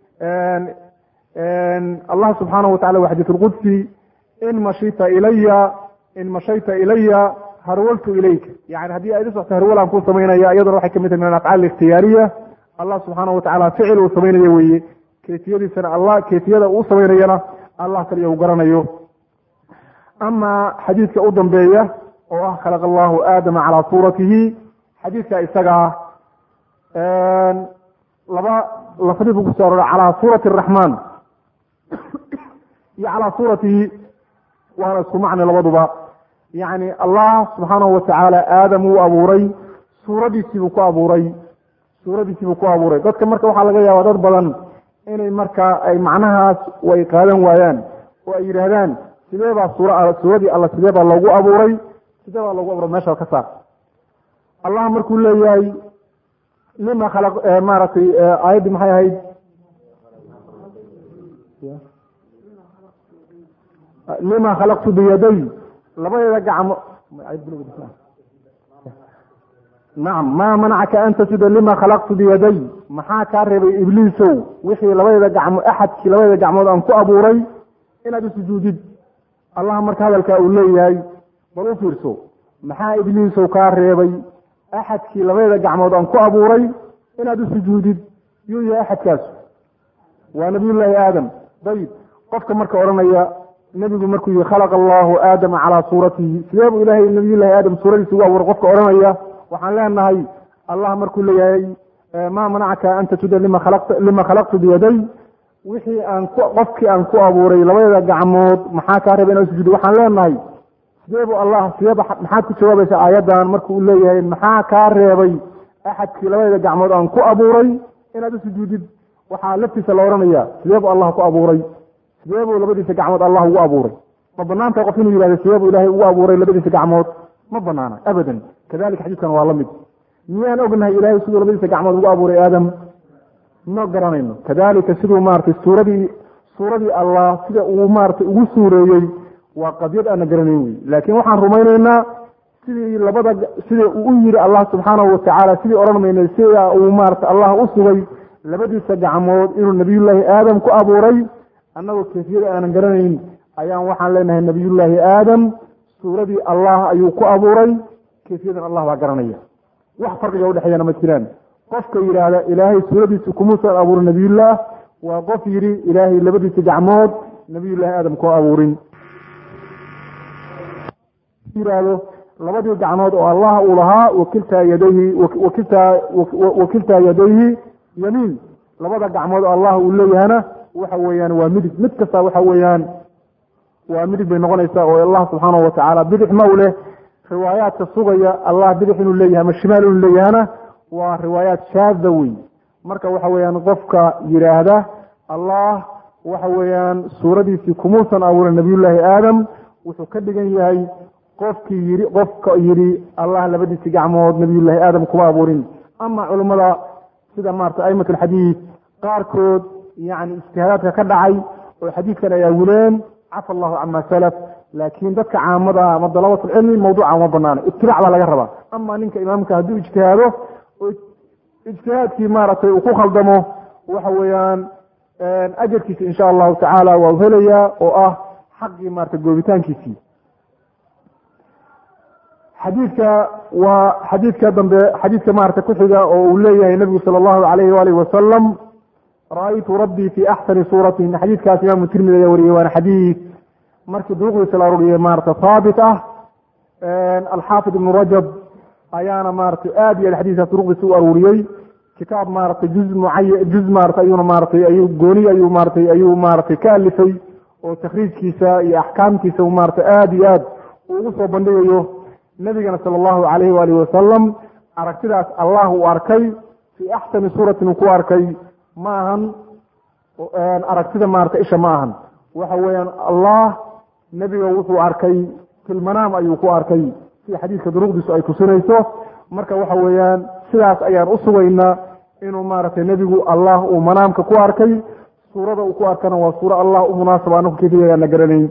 allah subxaanahu watacala wa xadiis lqudsi in mashita ilaya in mashayta ilaya harwaltu ilayka yani haddii aad isocto harwalaan kuu samaynaya iyaduna waxay kamid tahay min alafcaal ikhtiyaariya allah subxaanahu watacala ficil uu samaynayo weeye kayfiyadiisana allah kayfiyada uu samaynayana allah kaliya uu garanayo ama xadiidka u dambeeya oo ah khalaq allahu aadama calaa suuratihi xadiidka isagaa laba lafdii buu kuso aroora calaa suurati araxmaan iyo calaa suuratihi waana isku macne labaduba yacni allah subxaanahu watacaala aadam wuu abuuray suuradiisiibuu ku abuuray suuradiisiibuu ku abuuray dadka marka waxaa laga yaabaa dad badan inay markaa ay macnahaas way qaadan waayaan oo ay yidhaahdaan sidee baa suura suuradii alla sidee baa loogu abuuray sidee baa loogu abuuray meesha ka saar allah markuu leeyahay lima khalaq maaragtay aayaddii maxay ahayd lima khalaqtu biyaday labadeeda gacmo nacam maa manacaka an tasjuda lima khalaqtu biyaday maxaa kaa reebay ibliisow wixii labadeeda gacmo axadkii labadeeda gacmood aan ku abuuray inaad usujuudid allah marka hadalkaa uu leeyahay bal u fiirso maxaa ibliisow kaa reebay axadkii labadeeda gacmood aan ku abuuray inaad u sujuudid yuu yahay axadkaas waa nabiyullaahi aadam dayib qofka marka odhanaya nebigu markuu yihi khalaqa allahu aadama calaa suuratihi sidee buu ilaahay nabiyullahi aadam suuradiisa ugu abuuray qofka odhanaya waxaan leenahay allah markuu leeyahay maa manacaka an tasjuda lima khalaqta lima khalaqtu biyaday wixii aan ku qofkii aan ku abuuray labadeeda gacmood maxaa kaa reeba inaad sujuudi waxaan leenahay sidee buu allah sideeba maxaad ku jawaabaysa aayaddan markuu leeyahay maxaa kaa reebay axadkii labadeeda gacmood aan ku abuuray inaad u sujuudid waxaa laftiisa la odhanaya sidee buu allah ku abuuray sidee buu labadiisa gacmood allah ugu abuuray ma banaanta qof inuu yihahdo sidee buu ilahay ugu abuuray labadiisa gacmood ma banaana abadan kadalika xadiidkan waa la mid miyaan ognahay ilahay siduu labadiisa gacmood ugu abuuray aadam ma garanayno kadalika siduu maratay suuradii suuradii allah sida uu maratay ugu suureeyey waa qadyad aana garanayn wey laakiin waxaan rumaynaynaa sidii labada sida uu u yiri allah subxaanahu watacaala sidii odhan maynay sida uu maarata allah u sugay labadiisa gacmood inuu nabiyullaahi aadam ku abuuray annagoo kayfiyada aanan garanayn ayaan waxaan leenahay nabiyullaahi aadam suuradii allah ayuu ku abuuray kayfiyadan allah baa garanaya wax farqiga udhexeeyana ma jiraan qofka yidhaahda ilaahay suuradiisa kumuusan abuurin nabiyullaah waa qof yidhi ilaahay labadiisa gacmood nabiyullaahi aadam ku abuurin yihahdo labadii gacmood oo allah uu lahaa wakiltaa yadayhi wakiltaa wakiltaa yadayhi yamiin labada gacmood oo allah uu leeyahana waxa weeyaan waa midig mid kasta waxa weeyaan waa midig bay noqonaysaa oo allah subxaanahu watacaala bidix ma u leh riwaayaadka sugaya allah bidix inuu leeyahay ama shimaal inuu leeyahana waa riwaayaat shaada wey marka waxa weeyaan qofka yidhaahda allah waxa weeyaan suuradiisii kumuusan abuurin nabiyullaahi aadam wuxuu ka dhigan yahay qofkii yii qofka yidhi allah labadiisi gacmood nabiyullaahi aadam kuma abuurin ama culummada sida maarata aimat alxadiid qaarkood yani ijtihaadaadka ka dhacay oo xadiidkan ay awileen cafa allahu cama salaf laakiin dadka caamada ama dalabatulcilmi mawduuca uma banaana itibaac baa laga rabaa ama ninka imaamka hadduu ijtihaado oo ijtihaadkii maaragtay uu ku khaldamo waxa weeyaan ajarkiisa insha allahu tacaala waa u helayaa oo ah xaqii maarata goobitaankiisii xadiidka waa xadiidka dambe xadiidka maarata kuxiga oo uu leeyahay nabigu sala allahu alayhi waalihi wasalam ra-aytu rabbii fi axsani suuratin xadiidkaas imaamu tirmidi ayaa wariyey waana xadiid markii duruqdiisa la aruriyey maarata haabit ah alxaafid ibnu rajab ayaana maratay aad iyo aad xadiiskaas duruqdiisa u aruuriyey kitaab maratay juz mucaya juz maarata ayuuna maaratay ayuu gooni ayuu maaratay ayuu maaratay ka alifay oo takhriijkiisa iyo axkaamkiisa maarata aad iyo aad uu ugu soo bandhigayo nabigana sala allahu alayhi waalihi wasalam aragtidaas allah uu arkay fii axsani suuratin uu ku arkay ma ahan aragtida maarata isha ma ahan waxa weeyaan allah nebiga wuxuu arkay filmanaam ayuu ku arkay sida xadiidka duruqdiisu ay tusinayso marka waxa weeyaan sidaas ayaan u sugaynaa inuu maaragtay nebigu allah uu manaamka ku arkay suurada uu ku arkana waa suuro allah u munaasaba anaku kayfiyagaan la garanayn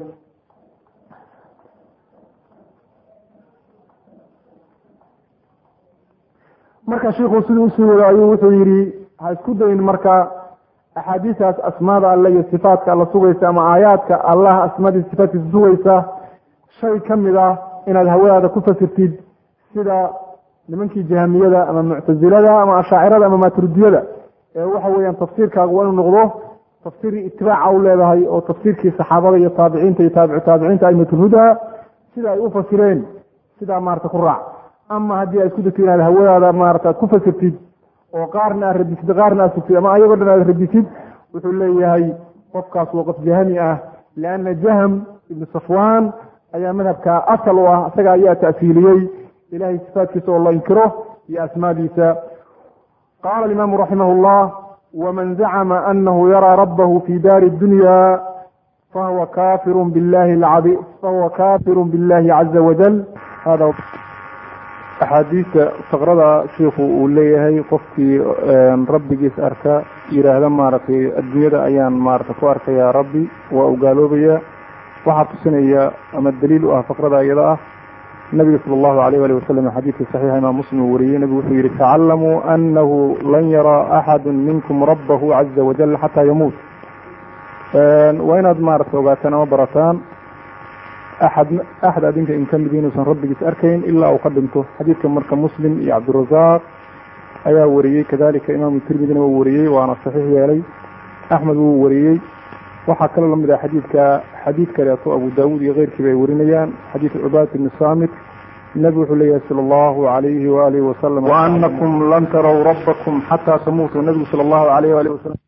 marka shiikhu siduu usii wado ayuu wuxuu yidhi ha isku dayin marka axaadiistaas asmaada alle iyo sifaatka alla sugaysa ama aayaadka allah asmaadiisa sifaatkiisa sugaysa shay ka mid ah inaad hawadaada ku fasirtid sida nimankii jahamiyada ama muctasilada ama ashaacirada ama maaturidiyada ee waxa weeyaan tafsiirkaagu waa inuu noqdo tafsiir itibaaca u leedahay oo tafsiirkii saxaabada iyo taabiciinta iyo taabicu taabiciinta aimatulhuda sida ay u fasireen sidaa maarata ku raac ama haddii aad isku degto inaad hawadaada maarata aad ku fasirtid oo qaarna aad radisid qaarna aad sugtid ama ayagoo dhan aad radisid wuxuu leeyahay qofkaas waa qof jahami ah lianna jahm ibnu safwan ayaa madhabka asal u ah isaga ayaa ta'siiliyey ilahay sifaatkiisa oo la inkiro iyo asmaadiisa qaala alimaamu raximah llah waman zacma anahu yaraa rabbahu fi daari dunya fahuwa kafiru billahi lcadi fahuwa kafiru billahi caza wajal hada axaadiista faqrada shiikhu uu leeyahay qofkii rabbigiis arka yidhaahda maaragtay adduunyada ayaan maaragtay ku arkaya rabbi waa u gaaloobaya waxaa tusinaya ama daliil u ah faqrada iyada ah nabiga sala allahu alayh ali wasalam xadiidkii saxiixa imaam muslim uu wariyey nabigu wuxuu yihi tacalamuu anahu lan yaraa axadu minkum rabbahu caza wajal xataa yamuut waa inaad maaragtay ogaataan ama barataan axad axad adinka in ka mid inuusan rabbigiis arkayn ilaa uu ka dhinto xadiidka marka muslim iyo cabdirazaaq ayaa wariyey kadalika imaamu tirmidina wuu wariyey waana saxiix yeelay axmed wuu wariyey waxaa kaloo lamid ah xadiidka xadiid kaleeto abu daawuud iyo keyrkiiba ay warinayaan xadiid cubaad ibni saamit nabi wuxuu leeyahay sala allahu alayhi waalihi wasalam waanakum lan taraw rabbakum xataa tamuutuu nabigu sala allahu alayh waalihi wasalam